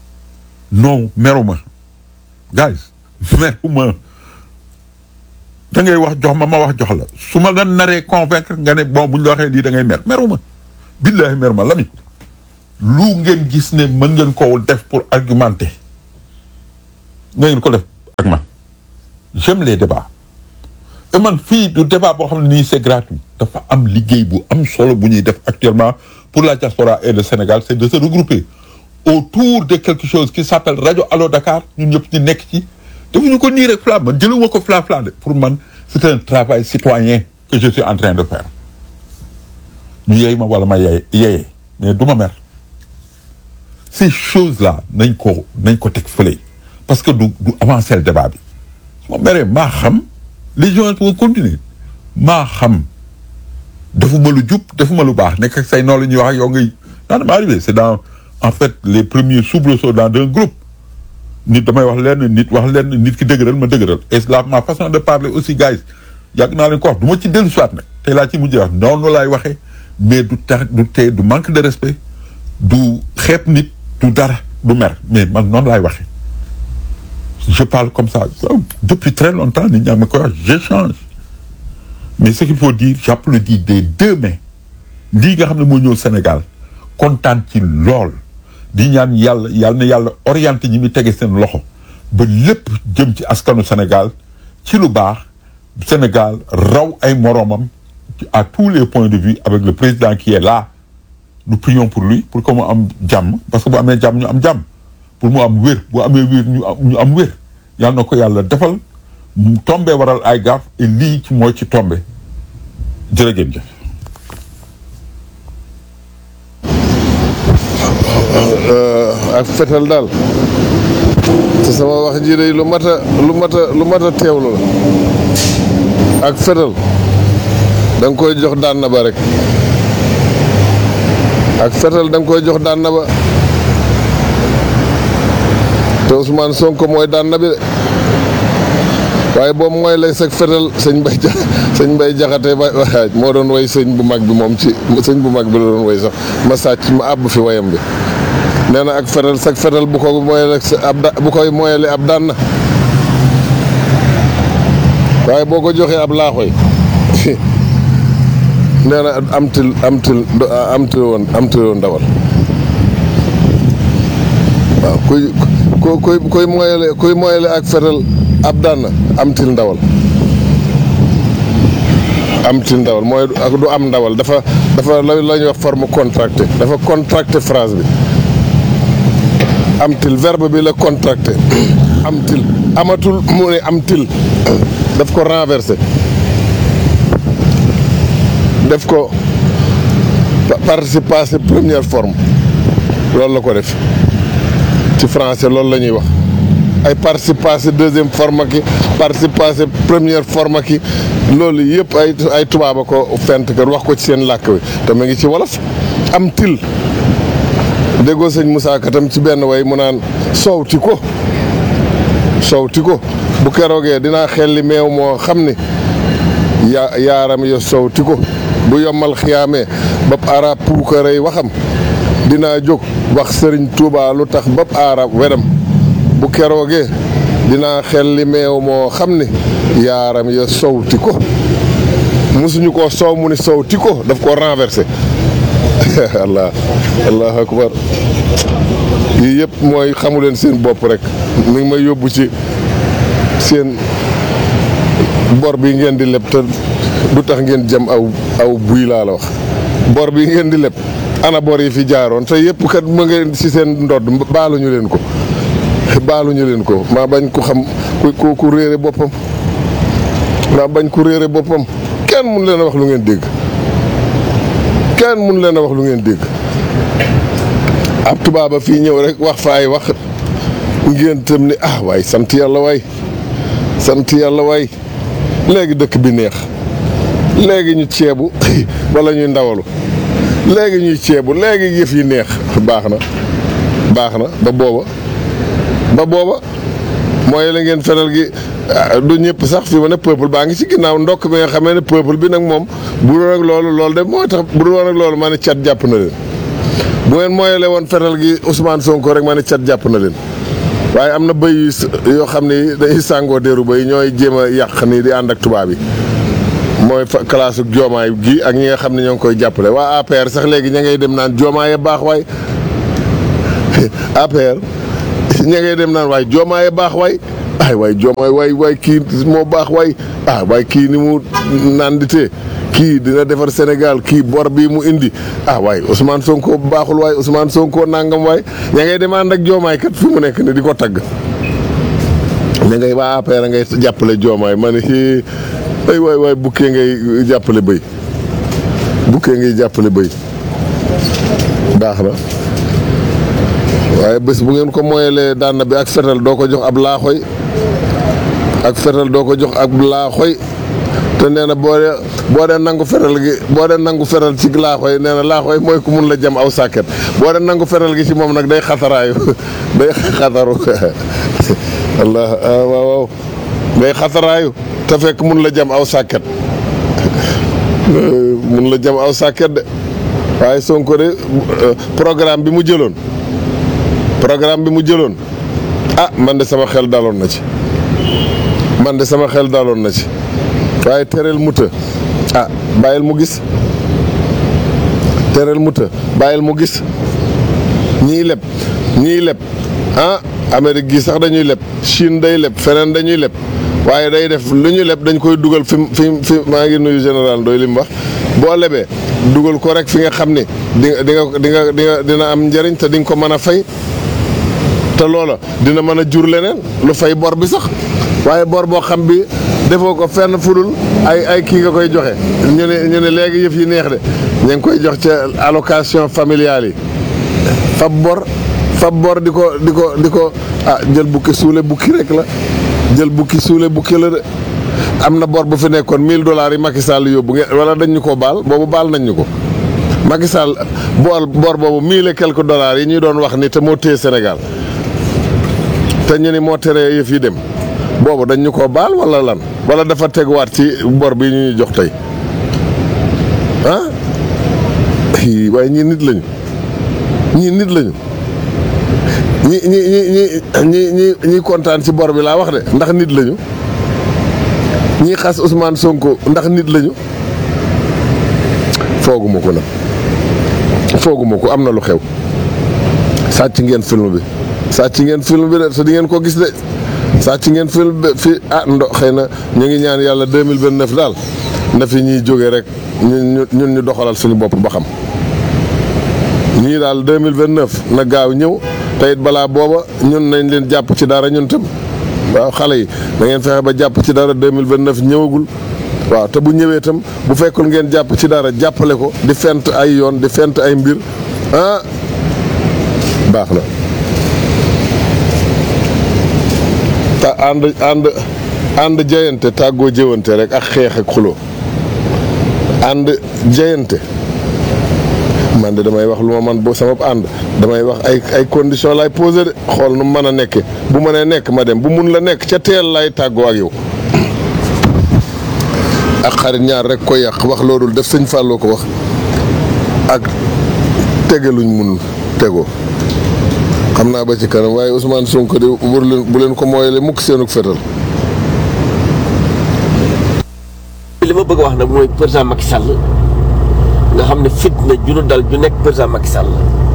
non meruma guys meruma da ngay wax jox ma ma wax jox la su ma la naree convaincre nga ne bon bu ñu la waxee lii da ngay mer meruma billahi mer ma Lamine lu ngeen gis ne mën ngeen ko def pour argumenter nga ngeen ko def ak man j'aime les débats et man fii du débat boo xam ne nii c'est gratuit dafa am liggéey bu am solo bu ñuy def actuellement pour la diaspora et le Sénégal c'est de se regrouper autour de quelque chose qui s'appelle Radio Allo Dakar ñun ñëpp ñu nekk ci defuñu ko nii rek fla man jëluma ko fla fla de pour man c'est un travail citoyen que je suis en train de faire ñu yeey ma wala ma yeye yeyee mais du ma mer ces choses là nañ ko nañ ko teg fële parce que du du avancer le débat bi su ma meree maa xam les gens vont continuer maa xam defuma lu jub defuma lu baax nekk ak say noonu la ñuy wax ak yow ngay naan ma arrivé c'est dans en fait les premiers soubresauts dans un groupe nit damay wax lenn nit wax lenn nit ki dëgëral ma dëgëral et la ma façon de parler aussi guys yàgg naa leen ko wax du ma ci dellu soit nag tey laa ci mujjee wax noonu laay waxee mais du tax du tey du manque de respect du xeeb nit du dara du mer mais man noonu laay waxee je parle comme ça depuis très longtemps nit ñaa ma koy wax j'échange mais ce qu'il faut dire j'applaudis des deux mains lii nga xam ne moo ñëw Sénégal kontaan ci lool di ñaan yàlla yàlla na yàlla orienté ñi muy tege seen loxo ba lépp jëm ci askanu Sénégal ci lu baax Sénégal raw ay moroomam à tous les points de vue avec le président qui est là nous prions pour lui pour que mu am jàmm parce que bu amee jàmm ñu am jàmm pour mu am wér bu amee wér ñu am ñu am wér yàlla na ko yàlla defal mu tombé waral ay gaaf et lii ci mooy ci tombé jërëjëf jëf ak fetal daal te sama wax ji day lu mat a lu mat a lu mat a teewlu la ak fetal da nga koy jox daan na ba rek ak fetal da nga koy jox daan na ba te Ousmane Sonko mooy daan na bi de waaye boobu mooy lay sag fetal sëñ Mbay ja sëñ Mbay jaxate ba moo doon way sëñ bu mag bi moom ci sëñ bu mag bi la doon way sax ma sàcc ma àbb fi wayam bi nee na ak fetal sag fetal bu ko mooyale ab da bu koy mooyale ab daan na waaye boo ko joxee ab laaxoy nee na am til am til am til woon am til woon ndawal waaw kuy ku kuy kuy mooyale kuy mooyale ak fetal ab daan na am til ndawal am til ndawal mooy ak du am ndawal dafa dafa la la ñuy wax forme contracté dafa contracté phrase bi am til verbe bi la contracté am til amatul mu ne am til daf ko renversé def ko participe passé première forme loolu la ko def ci français loolu la ñuy wax ay participe passé deuxième forme ki participe passé première forme ki loolu yëpp ay ay tubaaba ko fent kër wax ko ci seen làkk wi te mu ngi ci wolof am til déggoo sëñ Moussa Katam ci benn way mu naan sowti ko sowti ko bu keroogee dinaa xelli meew moo xam ni yaa yaaram yo sowti ko bu yommal xiyaamee bab arab puukarey waxam dinaa jóg wax sëriñ Touba lu tax bab arab wedam bu keroogee dinaa xelli meew moo xam ni yaaram yo sowti ko mosuñu koo sow mu ni sowti ko daf koo renversé allah allahu akbar yii yëpp mooy xamu leen seen bopp rek mi ngi may yóbbu ci seen bor bi ngeen di leb te du tax ngeen jëm aw aw buy laa la wax bor bi ngeen di leb ana bor yi fi jaaroon te yëpp kat ma ngeen ci seen ndodd baaluñu leen ko baaluñu leen ko maa bañ ku xam ku ku réere boppam maa bañ ku réere boppam kenn mun leen a wax lu ngeen dégg kenn mun leen a wax lu ngeen dégg ab tubaaba fii ñëw rek wax fa ay wax ngeen tam ni ah waay sant yàlla waay sant yàlla waay léegi dëkk bi neex léegi ñu ceebu wala ñuy ndawalu léegi ñuy ceebu léegi yëf yi neex baax na baax na ba booba ba booba mooy la ngeen feral gi du ñëpp sax fi ma ne peuple baa ngi ci ginnaaw ndokk bi nga xamee ne peuple bi nag moom bu doon ak loolu loolu de mooy tax bu doon ak loolu ma ne cat jàpp na leen bu ngeen mooyale woon feral gi Ousmane Sonko rek ma ne cat jàpp na leen waaye am na bëy yu s- yoo xam ne dañuy sàngoo déeru bëy ñooy jéem a yàq nii di ànd ak tubaab yi mooy fa classe ak joomaay gi ak ñi nga xam ne ñoo ngi koy jàppale waa APR sax léegi ña ngay dem naan joomaay a baax waay APR ña ngay dem naan waay joomaay a baax waay ay waay joomaay waay waay kii moo baax waay ah waay kii ni mu naan di tee kii dina defar Sénégal kii bor bii mu indi ah waay Ousmane Sonko baaxul waay Ousmane Sonko nangam waay ña ngay dem ànd ak joomaay kat fi mu nekk ne di ko tagg ña ngay waa APR ngay jàppale joomaay ma ne hii ay waay waay bukkee ngay jàppale bëy bukkee ngay jàppale bëy baax na waaye bés bu ngeen ko moyalee daan bi ak fetal doo ko jox ab laaxoy ak fetal doo ko jox ab laaxoy te nee na boo dee boo dee nangu fetal gi boo dee nangu fetal ci laaxoy nee na laaxoy mooy ku mun la jam aw sàkket boo dee nangu fetal gi ci moom nag day xataraayu day xataru allah ah waaw waaw day xataraayu te fekk mun la jam aw sàkket mun la jam aw sàkket de waaye Sonko de programme bi mu jëloon programme bi mu jëloon ah man de sama xel daloon na ci man de sama xel daloon na ci waaye tereel muta ah bàyyil mu gis tereel muta bàyyil mu gis ñii leb ñii leb ah Amérique gi sax dañuy leb Chine day leb feneen dañuy leb waaye day def lu ñu leb dañ koy dugal fi fi fi maa ngi nuyu général doy li mu wax boo lebee dugal ko rek fi nga xam ne di nga di nga di nga di nga dina am njëriñ te di nga ko mën a fay te loola dina mën a jur leneen lu fay bor bi sax waaye bor boo xam bi defoo ko fenn fudul ay ay kii nga koy joxe ñu ne ñu ne léegi yëf yi neex de ñu ngi koy jox ca allocation familiale yi fab bor fab bor di ko di ko di ko ah jël bukki suule bukki rek la jël bukki suule bukki la de am na bor bu fi nekkoon 1000 dollars yi Macky Sall yóbbu ngeen wala dañ ñu ko baal boobu baal nañ ñu ko Macky Sall bool bor boobu 1000 et quelques dollars yi ñuy doon wax ni te moo téye Sénégal te ñu ni moo teree yëf yi dem boobu dañ ñu ko baal wala lan wala dafa teguwaat ci bor bi ñu ñuy jox tey ah waaye ñii nit lañu ñii nit lañu ñi ñi ñi ñi ñi ñi ñi kontaan ci bor bi laa wax de ndax nit lañu ñii xas Ousmane Sonko ndax nit lañu fooguma ko nag fooguma ko am na lu xew sàcc ngeen film bi sàcc ngeen film bi de te di ngeen ko gis de sàcc ngeen film bi fi ah ndo xëy na ñu ngi ñaan yàlla 2029 daal na fi ñuy jóge rek ñun ñun ñu doxalal suñu bopp ba xam ñii daal 2029 na gaaw ñëw te it balaa booba ñun nañ leen jàpp ci dara ñun tam waaw xale yi da ngeen fexe ba jàpp ci dara 2029 ñëwagul waaw te bu ñëwee itam bu fekkul ngeen jàpp ci dara jàppale ko di fent ay yoon di fent ay mbir ah baax na te ànd ànd ànd jayante tàggoo jëwante rek ak xeex ak xuloo ànd jayante man de damay wax lu ma man boo sama ànd damay wax ay ay condition lay posé de xool nu mën a nekke bu mënee nekk ma dem bu mun la nekk ca teel lay tàggoo ak yow ak xarit ñaar rek ko yàq wax loolu def sëñ Fallou ko wax ak tege luñ mun tegoo xam naa ba ci kanam waaye Ousmane Sonko de bu leen bu leen ko mooyale mukk seenug fetal li ma bëgg a wax nag mooy président Macky Sall nga xam ne fitna ju nu dal ju nekk président Macky Sall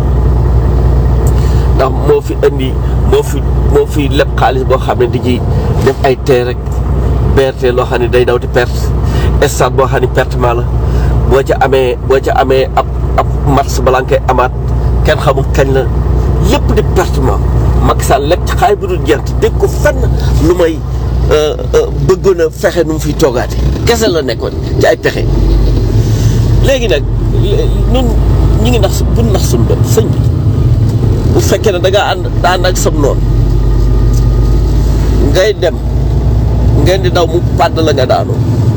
ndax moo fi indi moo fi moo fi leb xaalis boo xam ne di ci def ay tee rek BRT loo xam ne day daw di perte stade boo xam ne pertement la boo ca amee boo ca amee ab ab match balaa nga koy amaat kenn xamul kañ la lépp di pertement Macky Sall lekk ci xaalis bu dul jent dégg ko fenn lu may bëggoon a fexe nu mu fiy toogaate kese la nekkoon ci ay pexe léegi nag ñun ñu ngi nax bu nax suñu bopp sëñ bi bu fekkee ne da ngaa ànd daa ànd ak sam noonu ngay dem ngeen di daw mu pàdd la nga daanoo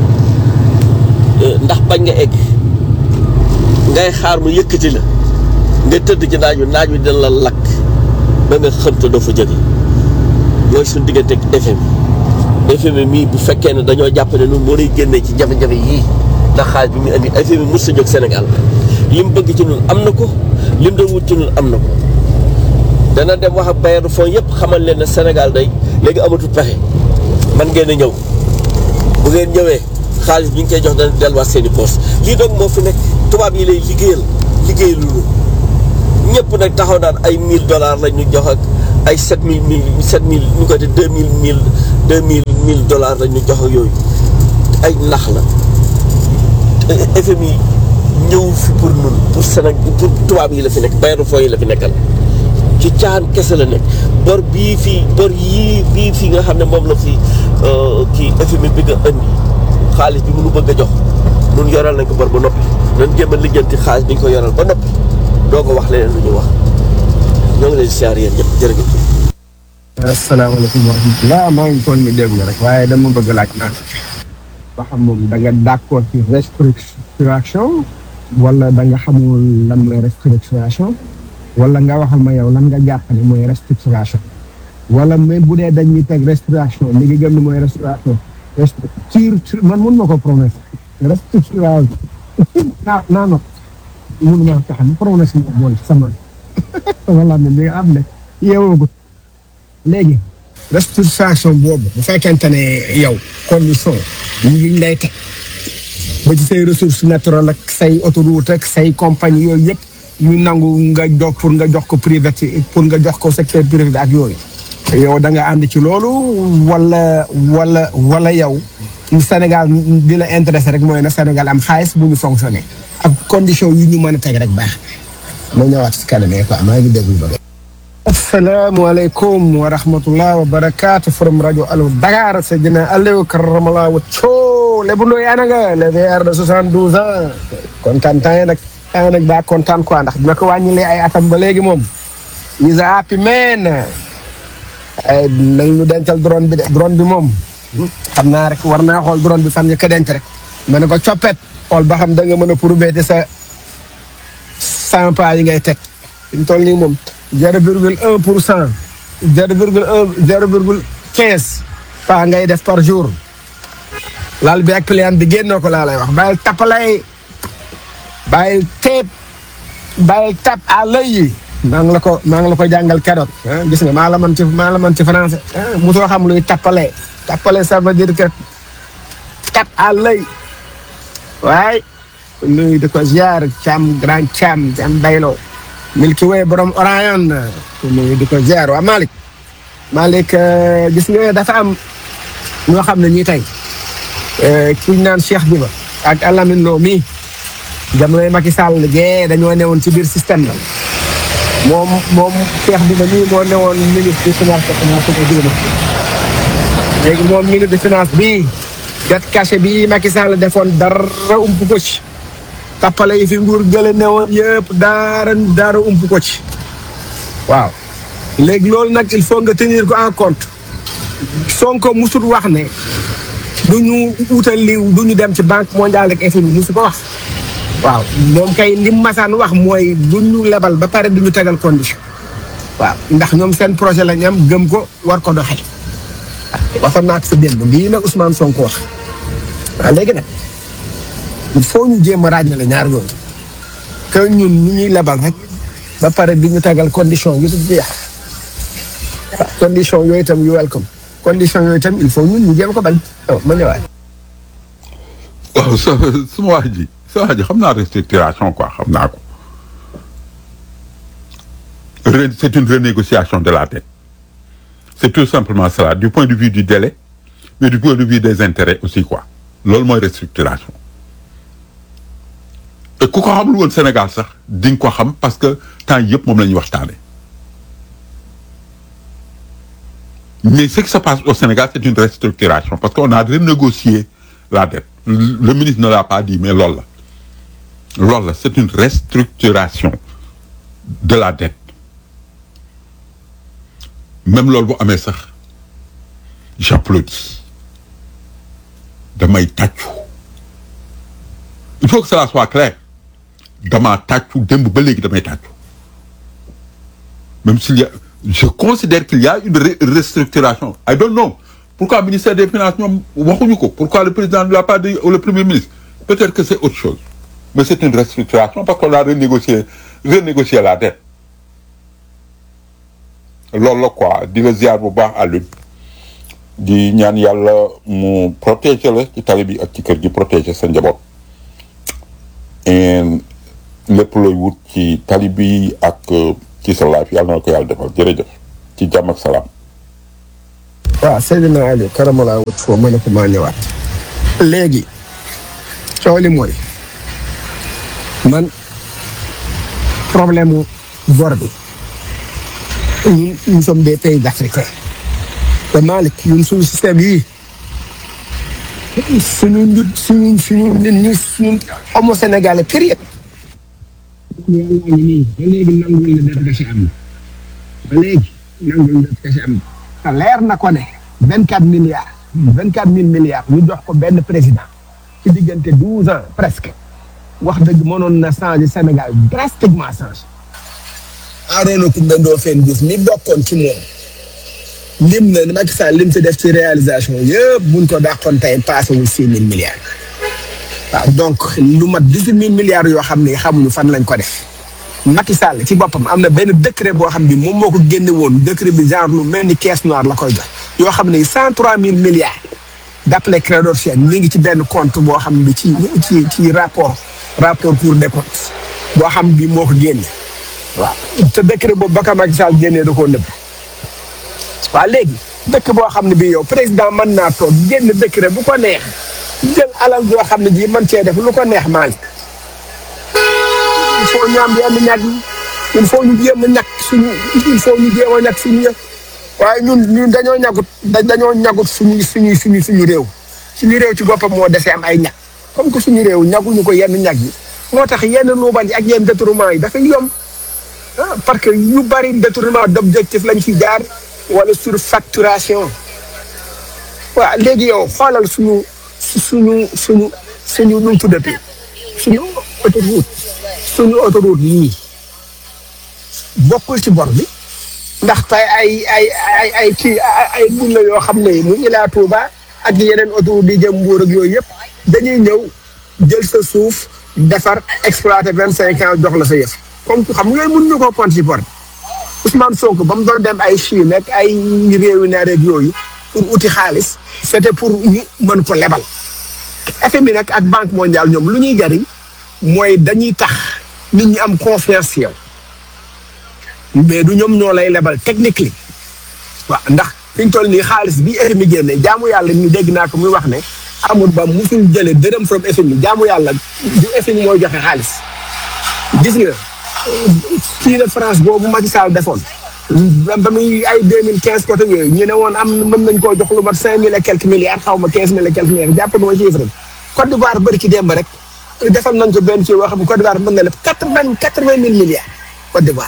ndax bañ nga egg ngay xaar mu yëkkati la nga tëdd ci naaj wi naaj wi dina la lakk ba nga xam te doo fa jóge mooy suñu diggante ak FM FMI mii bu fekkee ne dañoo jàpp ne ñun moo lay génnee ci jafe-jafe yii ndax xaalis bi mu indi FMI mos sa jóg Sénégal li mu bëgg ci ñun am na ko li mu doon wut ci ñun am na ko dana dem wax ak bailleurs fonds yëpp xamal leen ne Sénégal day léegi amatul pexe man ngeen a ñëw bu ngeen ñëwee xaalis bi ñu koy jox dana delluwaat seen i poos lii donc moo fi nekk tubaab yi lay liggéeyal liggéey lu ñëpp nag taxaw naan ay 1000 dollars la ñu jox ak ay 7000 mille 7000 ñu ko te 2000 mille 2000 1000 dollars la ñu jox ak yooyu ay nax la FMI ñëw fi pour nun pour Sénégal pour tubaab yi la fi nekk bailleurs fonds yi la fi nekkal ci caan kese la nekk bor bii fii bor yii bii fii nga xam ne moom la fi kii FMI bi nga indi xaalis bi mënu bëgg a jox nun yoral nañ ko bor ba noppi nan jéem a lijjanti xaalis bi ñu ko yoral ba noppi doo ko wax leneen lu ñu wax ñoo ngi leen di siyaar yéen ñëpp jërëjëf. asalaamaaleykum wa rahmatulah maa ngi toon ni dégg rek waaye dama bëgg laaj naan ba xam moom da nga d'accord ci restructuration wala da nga xamul lan mooy restructuration wala nga waxal ma yow lan nga jàpp ne mooy restructuration wala même bu dee dañuy teg restructuration li nga gëm ne mooy restauration restructure man mun ma ko prononcer restructuration naa naa not mun ma tax ni prononcer ma bool sama wala ne li nga am ne yeewoogut léegi restructuration boobu bu fekkente ne yow condition yi ngi lay teg ba ci say ressources naturelles ak say autoroute ak say compagnie yooyu yëpp ñu nangu nga jox pour nga jox ko privé pour nga jox ko secteur privé ak yooyu yow da nga ànd ci loolu wala wala wala yow Sénégal di la intéressé rek mooy na Sénégal am xaalis bu ñu fonctionné ak condition yi ñu mën a teg rek baax ma ñëwaat si kanam quoi maa ngi déglu ba asalaamaaleykum wa rahmatullah wa barakaatu from rajo Allo Dakar Seydina Aliou Karamala wa coo Lébu Ndoye ana nga le VR de soixante douze ans kontaan temps yi nag temps nag daa kontaan quoi ndax dina ko wàññilee ay atam ba léegi moom is a happy man ay nañ ñu dencal drone bi de drone bi moom xam naa rek war naa xool drone bi fan nga ko denc rek ma ne ko coppet xool ba xam da nga mën a prouver te sa cent pas yi ngay teg fi mu toll nii moom zero virgule un pour cent zero virgule un zero virgule quinze pas ngay def par jour laal bi ak client bi génnoo ko laa lay wax bàyyil tappalay bàyyil teep bàyyil tap à l'œil yi maa ngi la ko maa ngi la ko jàngal keroog gis nga maa la man ci maa la man ci français mosoo xam luy tappale tappale ça veut dire que tap à l'œil waaye nuyu di ko ziar cam grand cam cam bayloo Milky Way borom Orion nuyu di ko ziar waa Malick Malick gis nga dafa am ñoo xam ne ñii tey kuñ naan Cheikh Diba ak Alamine Lo mii jamonoy Macky Sall gee dañoo newoon ci biir système la moom moom Cheikh Diba mii moo newoon ministre des finances te finance ko digg léegi moom ministre des finances bii jot cachet bii Macky Sall defoon dara ump ko ci tappale yi fi nguur gële newoon yëpp daara daara ump ko ci waaw léegi loolu nag il faut nga tenir ko en compte Sonko musul wax ne du ñu utal li du ñu dem ci banque mondiale ak FMI musu ko wax waaw moom kay lim masaan wax mooy du ñu lebal ba pare du ñu tegal condition waaw ndax ñoom seen projet la ñu am gëm ko war ko doxee waxoon naa ko sa démb lii nag Ousmane Sonko wax waaw léegi nag il faut ñu jéem a ràññale ñaar yooyu que ñun ñu ñuy lebal rek ba pare di ñu tegal condition yu dul jeex condition yooyu itam yu welcome condition yooyu itam il faut ñun ñu jéem ko bañ waaw ma ñëwaat. waaw sa suma wax ji sa wax ji xam naa restructuration quoi xam naa ko Re- c'est une renégociation de la dette c'est tout simplement cela du point de vue du délai mais du point de vue des intérêts aussi quoi loolu mooy restructuration et ku ko xamul woon Sénégal sax di nga ko xam parce que temps yëpp moom la ñuy waxtaane mais ce qui se passe au Sénégal c'est une restructuration parce qu'on a renégocié la dette le le ministre ne l'a pas dit mais loolu la loolu la c'est une restructuration de la dette même loolu bu amee sax j'applaudis damay tàccu il faut que cela soit clair damaa tàccu démb ba léegi damay tàccu même s'il y a je considère qu'il y a une re- restructuration I don't know pourquoi ministère des finances ñoom waxuñu ko pourquoi le président ne l'a pas dit ou le premier ministre peut-être que c'est autre chose mais c'est une restructuration parce qu'on a renégocié renégocié la dette loolu la quoi di la ziar bu baax Alioune di ñaan yàlla mu protéger la ci tali bi ak ci kër gi protéger sa njaboot et lépp looy wut ci tali bi ak euh, ci sa life yàlla na ko yàlla defal jërëjëf ci jàmm ak salaam. waaw Seydina Aliou karamala wut foo ma ne ko maa ñëwaat léegi coow li mooy man problème mu bor bi ñun nous sommes des pays africains te Malick ñun suñu système yii suñu njut suñu suñu nit ñi suñu homo sénégalais période yàlla ngi nii ba léegi nangul na def gasi am ba léegi nangul na def gasi am te leer na ko ne vingt quatre milliards vingt quatre mille milliards ñu jox ko benn président ci diggante douze ans presque wax dëgg mënoon na changer Sénégal drastiquement changer Arona Coumba Ndoffène Diouf mi bokkoon ci moom lim na Macky Sall lim fi def ci réalisation yëpp buñ ko dàqoon tey passé wul six mille milliards waaw donc lu mat dix huit mille milliards yoo xam ne xamuñu fan lañ ko def Macky Sall ci boppam am na benn décret boo xam ni moom moo ko génne woon décret bi genre lu mel ni caisse noire la koy jox yoo xam ne cent trois mille milliards d'après Clédor Sène mi ngi ci benn compte boo xam ne ci ci ci rapport rapport Cour des comptes boo xam bi moo ko génne waaw te décret boobu ba ka Macky Sall génnee da koo nëbb waaw léegi dëkk boo xam ne bii yow président mën naa toog génn décret bu ko neex jël alal joo xam ne ji mën cee def lu ko neex Malick il faut ñu am yenn ñag yi il faut ñu jéem a ñàkk suñu il faut ñu jéem a ñàkk suñu yëf waaye ñun ñun dañoo ñagut da dañoo ñagut suñu suñu suñu suñu réew suñu réew ci boppam moo desee am ay ñag comme que suñu réew ñaguñu ko yenn ñag yi moo tax yenn luubal yi ak yenn détournement yi dafay yomb ah parce que yu bari détournement d'objectif lañ fi jaar wala surfacturation waaw léegi yow xoolal suñu suñu suñu suñu nu mu tuddati suñu autoroute suñu autoroute yii bokkul ci bor bi ndax tey ay ay ay ay kii ay bun la yoo xam ne mu Ila Touba ak yeneen autoroute di jëm Mbuur ak yooyu yëpp dañuy ñëw jël sa suuf defar exploité vingt cinq ans jox la sa yëf comme xam nga yooyu mën ñu koo compte ci bor bi Ousmane Sonko ba mu doon dem ay Chine ak ay réewi naar ak yooyu pour uti xaalis c'était pour ñu mën ko lebal FMI nag ak banque mondiale ñoom lu ñuy jariñ mooy dañuy tax nit ñi am confiance ci yow mais du ñoom ñoo lay lebal techniquement waaw ndax fi ñu toll nii xaalis bi FMI génne jaamu yàlla ñu dégg naa ko muy wax ne amul ba musul jëlee dërëm from FMI jaamu yàlla du FMI mooy joxe xaalis gis nga kii de France boobu Macky Sall defoon ba muy ay deux mille quinze côté yooyu ñu ne woon am mën nañ koo jox lu mat cinq mille et quelques milliards xaw ma quinze mille et quelques milliards jàpp na ma chiffre bi Côte d'Ivoire bëri ci démb rek defal nañ ko benn ci wax bu Côte d'Ivoire mën na leb quatre vingt quatre vingt mille milliards Côte d'Ivoire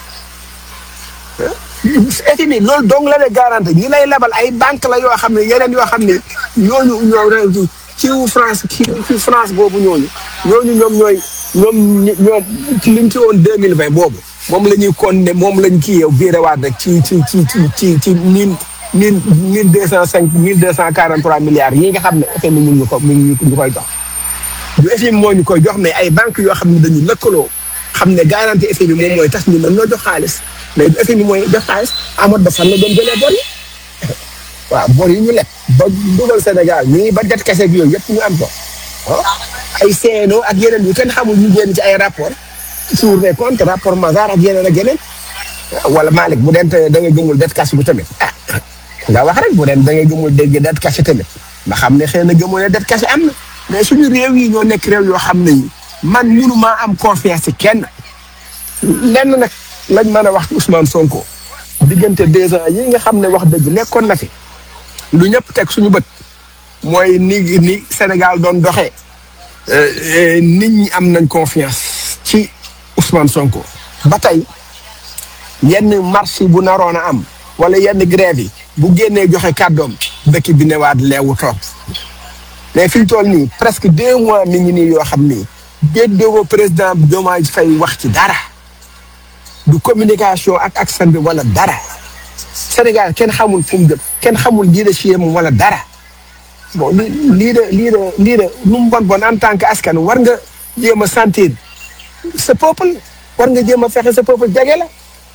FMI loolu dong la lay garanti ñi lay lebal ay banque la yoo xam ne yeneen yoo xam ne ñooñu ñoo ci France ci ci France boobu ñooñu ñooñu ñoom ñooy ñoom ñoom ci liñ ci woon deux mille vingt boobu moom la ñuy kon ne moom lañ kii yow biirewaat rek ci ci ci ci ci ci mille mille mille deux cent cinq mille deux cent quarante trois milliards yi nga xam ne FMI mun ñu ko mun ñu koy jox du FMI moo ñu koy jox mais ay banques yoo xam ne dañu lëkkaloo xam ne garantie FMI moom mooy tax ñu mën ñoo jox xaalis mais du FMI mooy jox xaalis amoon ba fan la doon jëlee bor yi waaw bor yi ñu leb ba dugal Sénégal ñu ngi ba det kese yooyu yëpp ñu am ko ay CNO ak yeneen yu kenn xamul ñu génn ci ay rapport Cour des comptes rapport Mazars ak yeneen ak yeneen wala Malick bu dent da nga gëmul det caché bu tamit ah nga wax rek bu dent da nga gëmul dégg det caché tamit nga xam ne xëy na gëmul ne det caché am na mais suñu réew yi ñoo nekk réew yoo xam ne yi man mënumaa am confiance ci kenn lenn nag lañ mën a wax Ousmane Sonko diggante deux ans yi nga xam ne wax dëgg nekkoon na fi lu ñëpp teg suñu bët mooy ni ni Sénégal doon doxee nit ñi am nañ confiance ci Ousmane Sonko ba tey yenn marche bu naroon a am wala yenn grève yi bu génnee joxe kàddoom dëkk bi newaat leewu toog mais fi ñu toll nii presque deux mois mi ngi nii yoo xam ni déggoo président Diomaye Faye wax ci dara du communication ak accent bi wala dara Sénégal kenn xamul fu mu jëm kenn xamul leadership moom wala dara bon li lii de lii de lii de nu mu bon bon en tant que askan war nga jéem a sentir sa peuple war nga jéem a fexe sa peuple jege la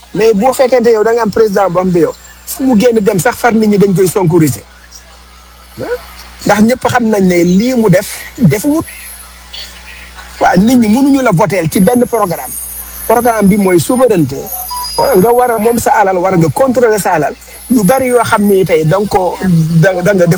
mais boo fekkente yow da nga am président boo xam bi yow fu mu génn dem sax far nit ñi dañ koy sonkoriser ndax ñëpp xam nañ ne lii mu def defuwut waaw nit ñi mënuñu la voter ci benn programme programme bi mooy souveraineté nga war a moom sa alal war nga contrôler sa alal yu bari yoo xam ni tey da nga ko da da nga def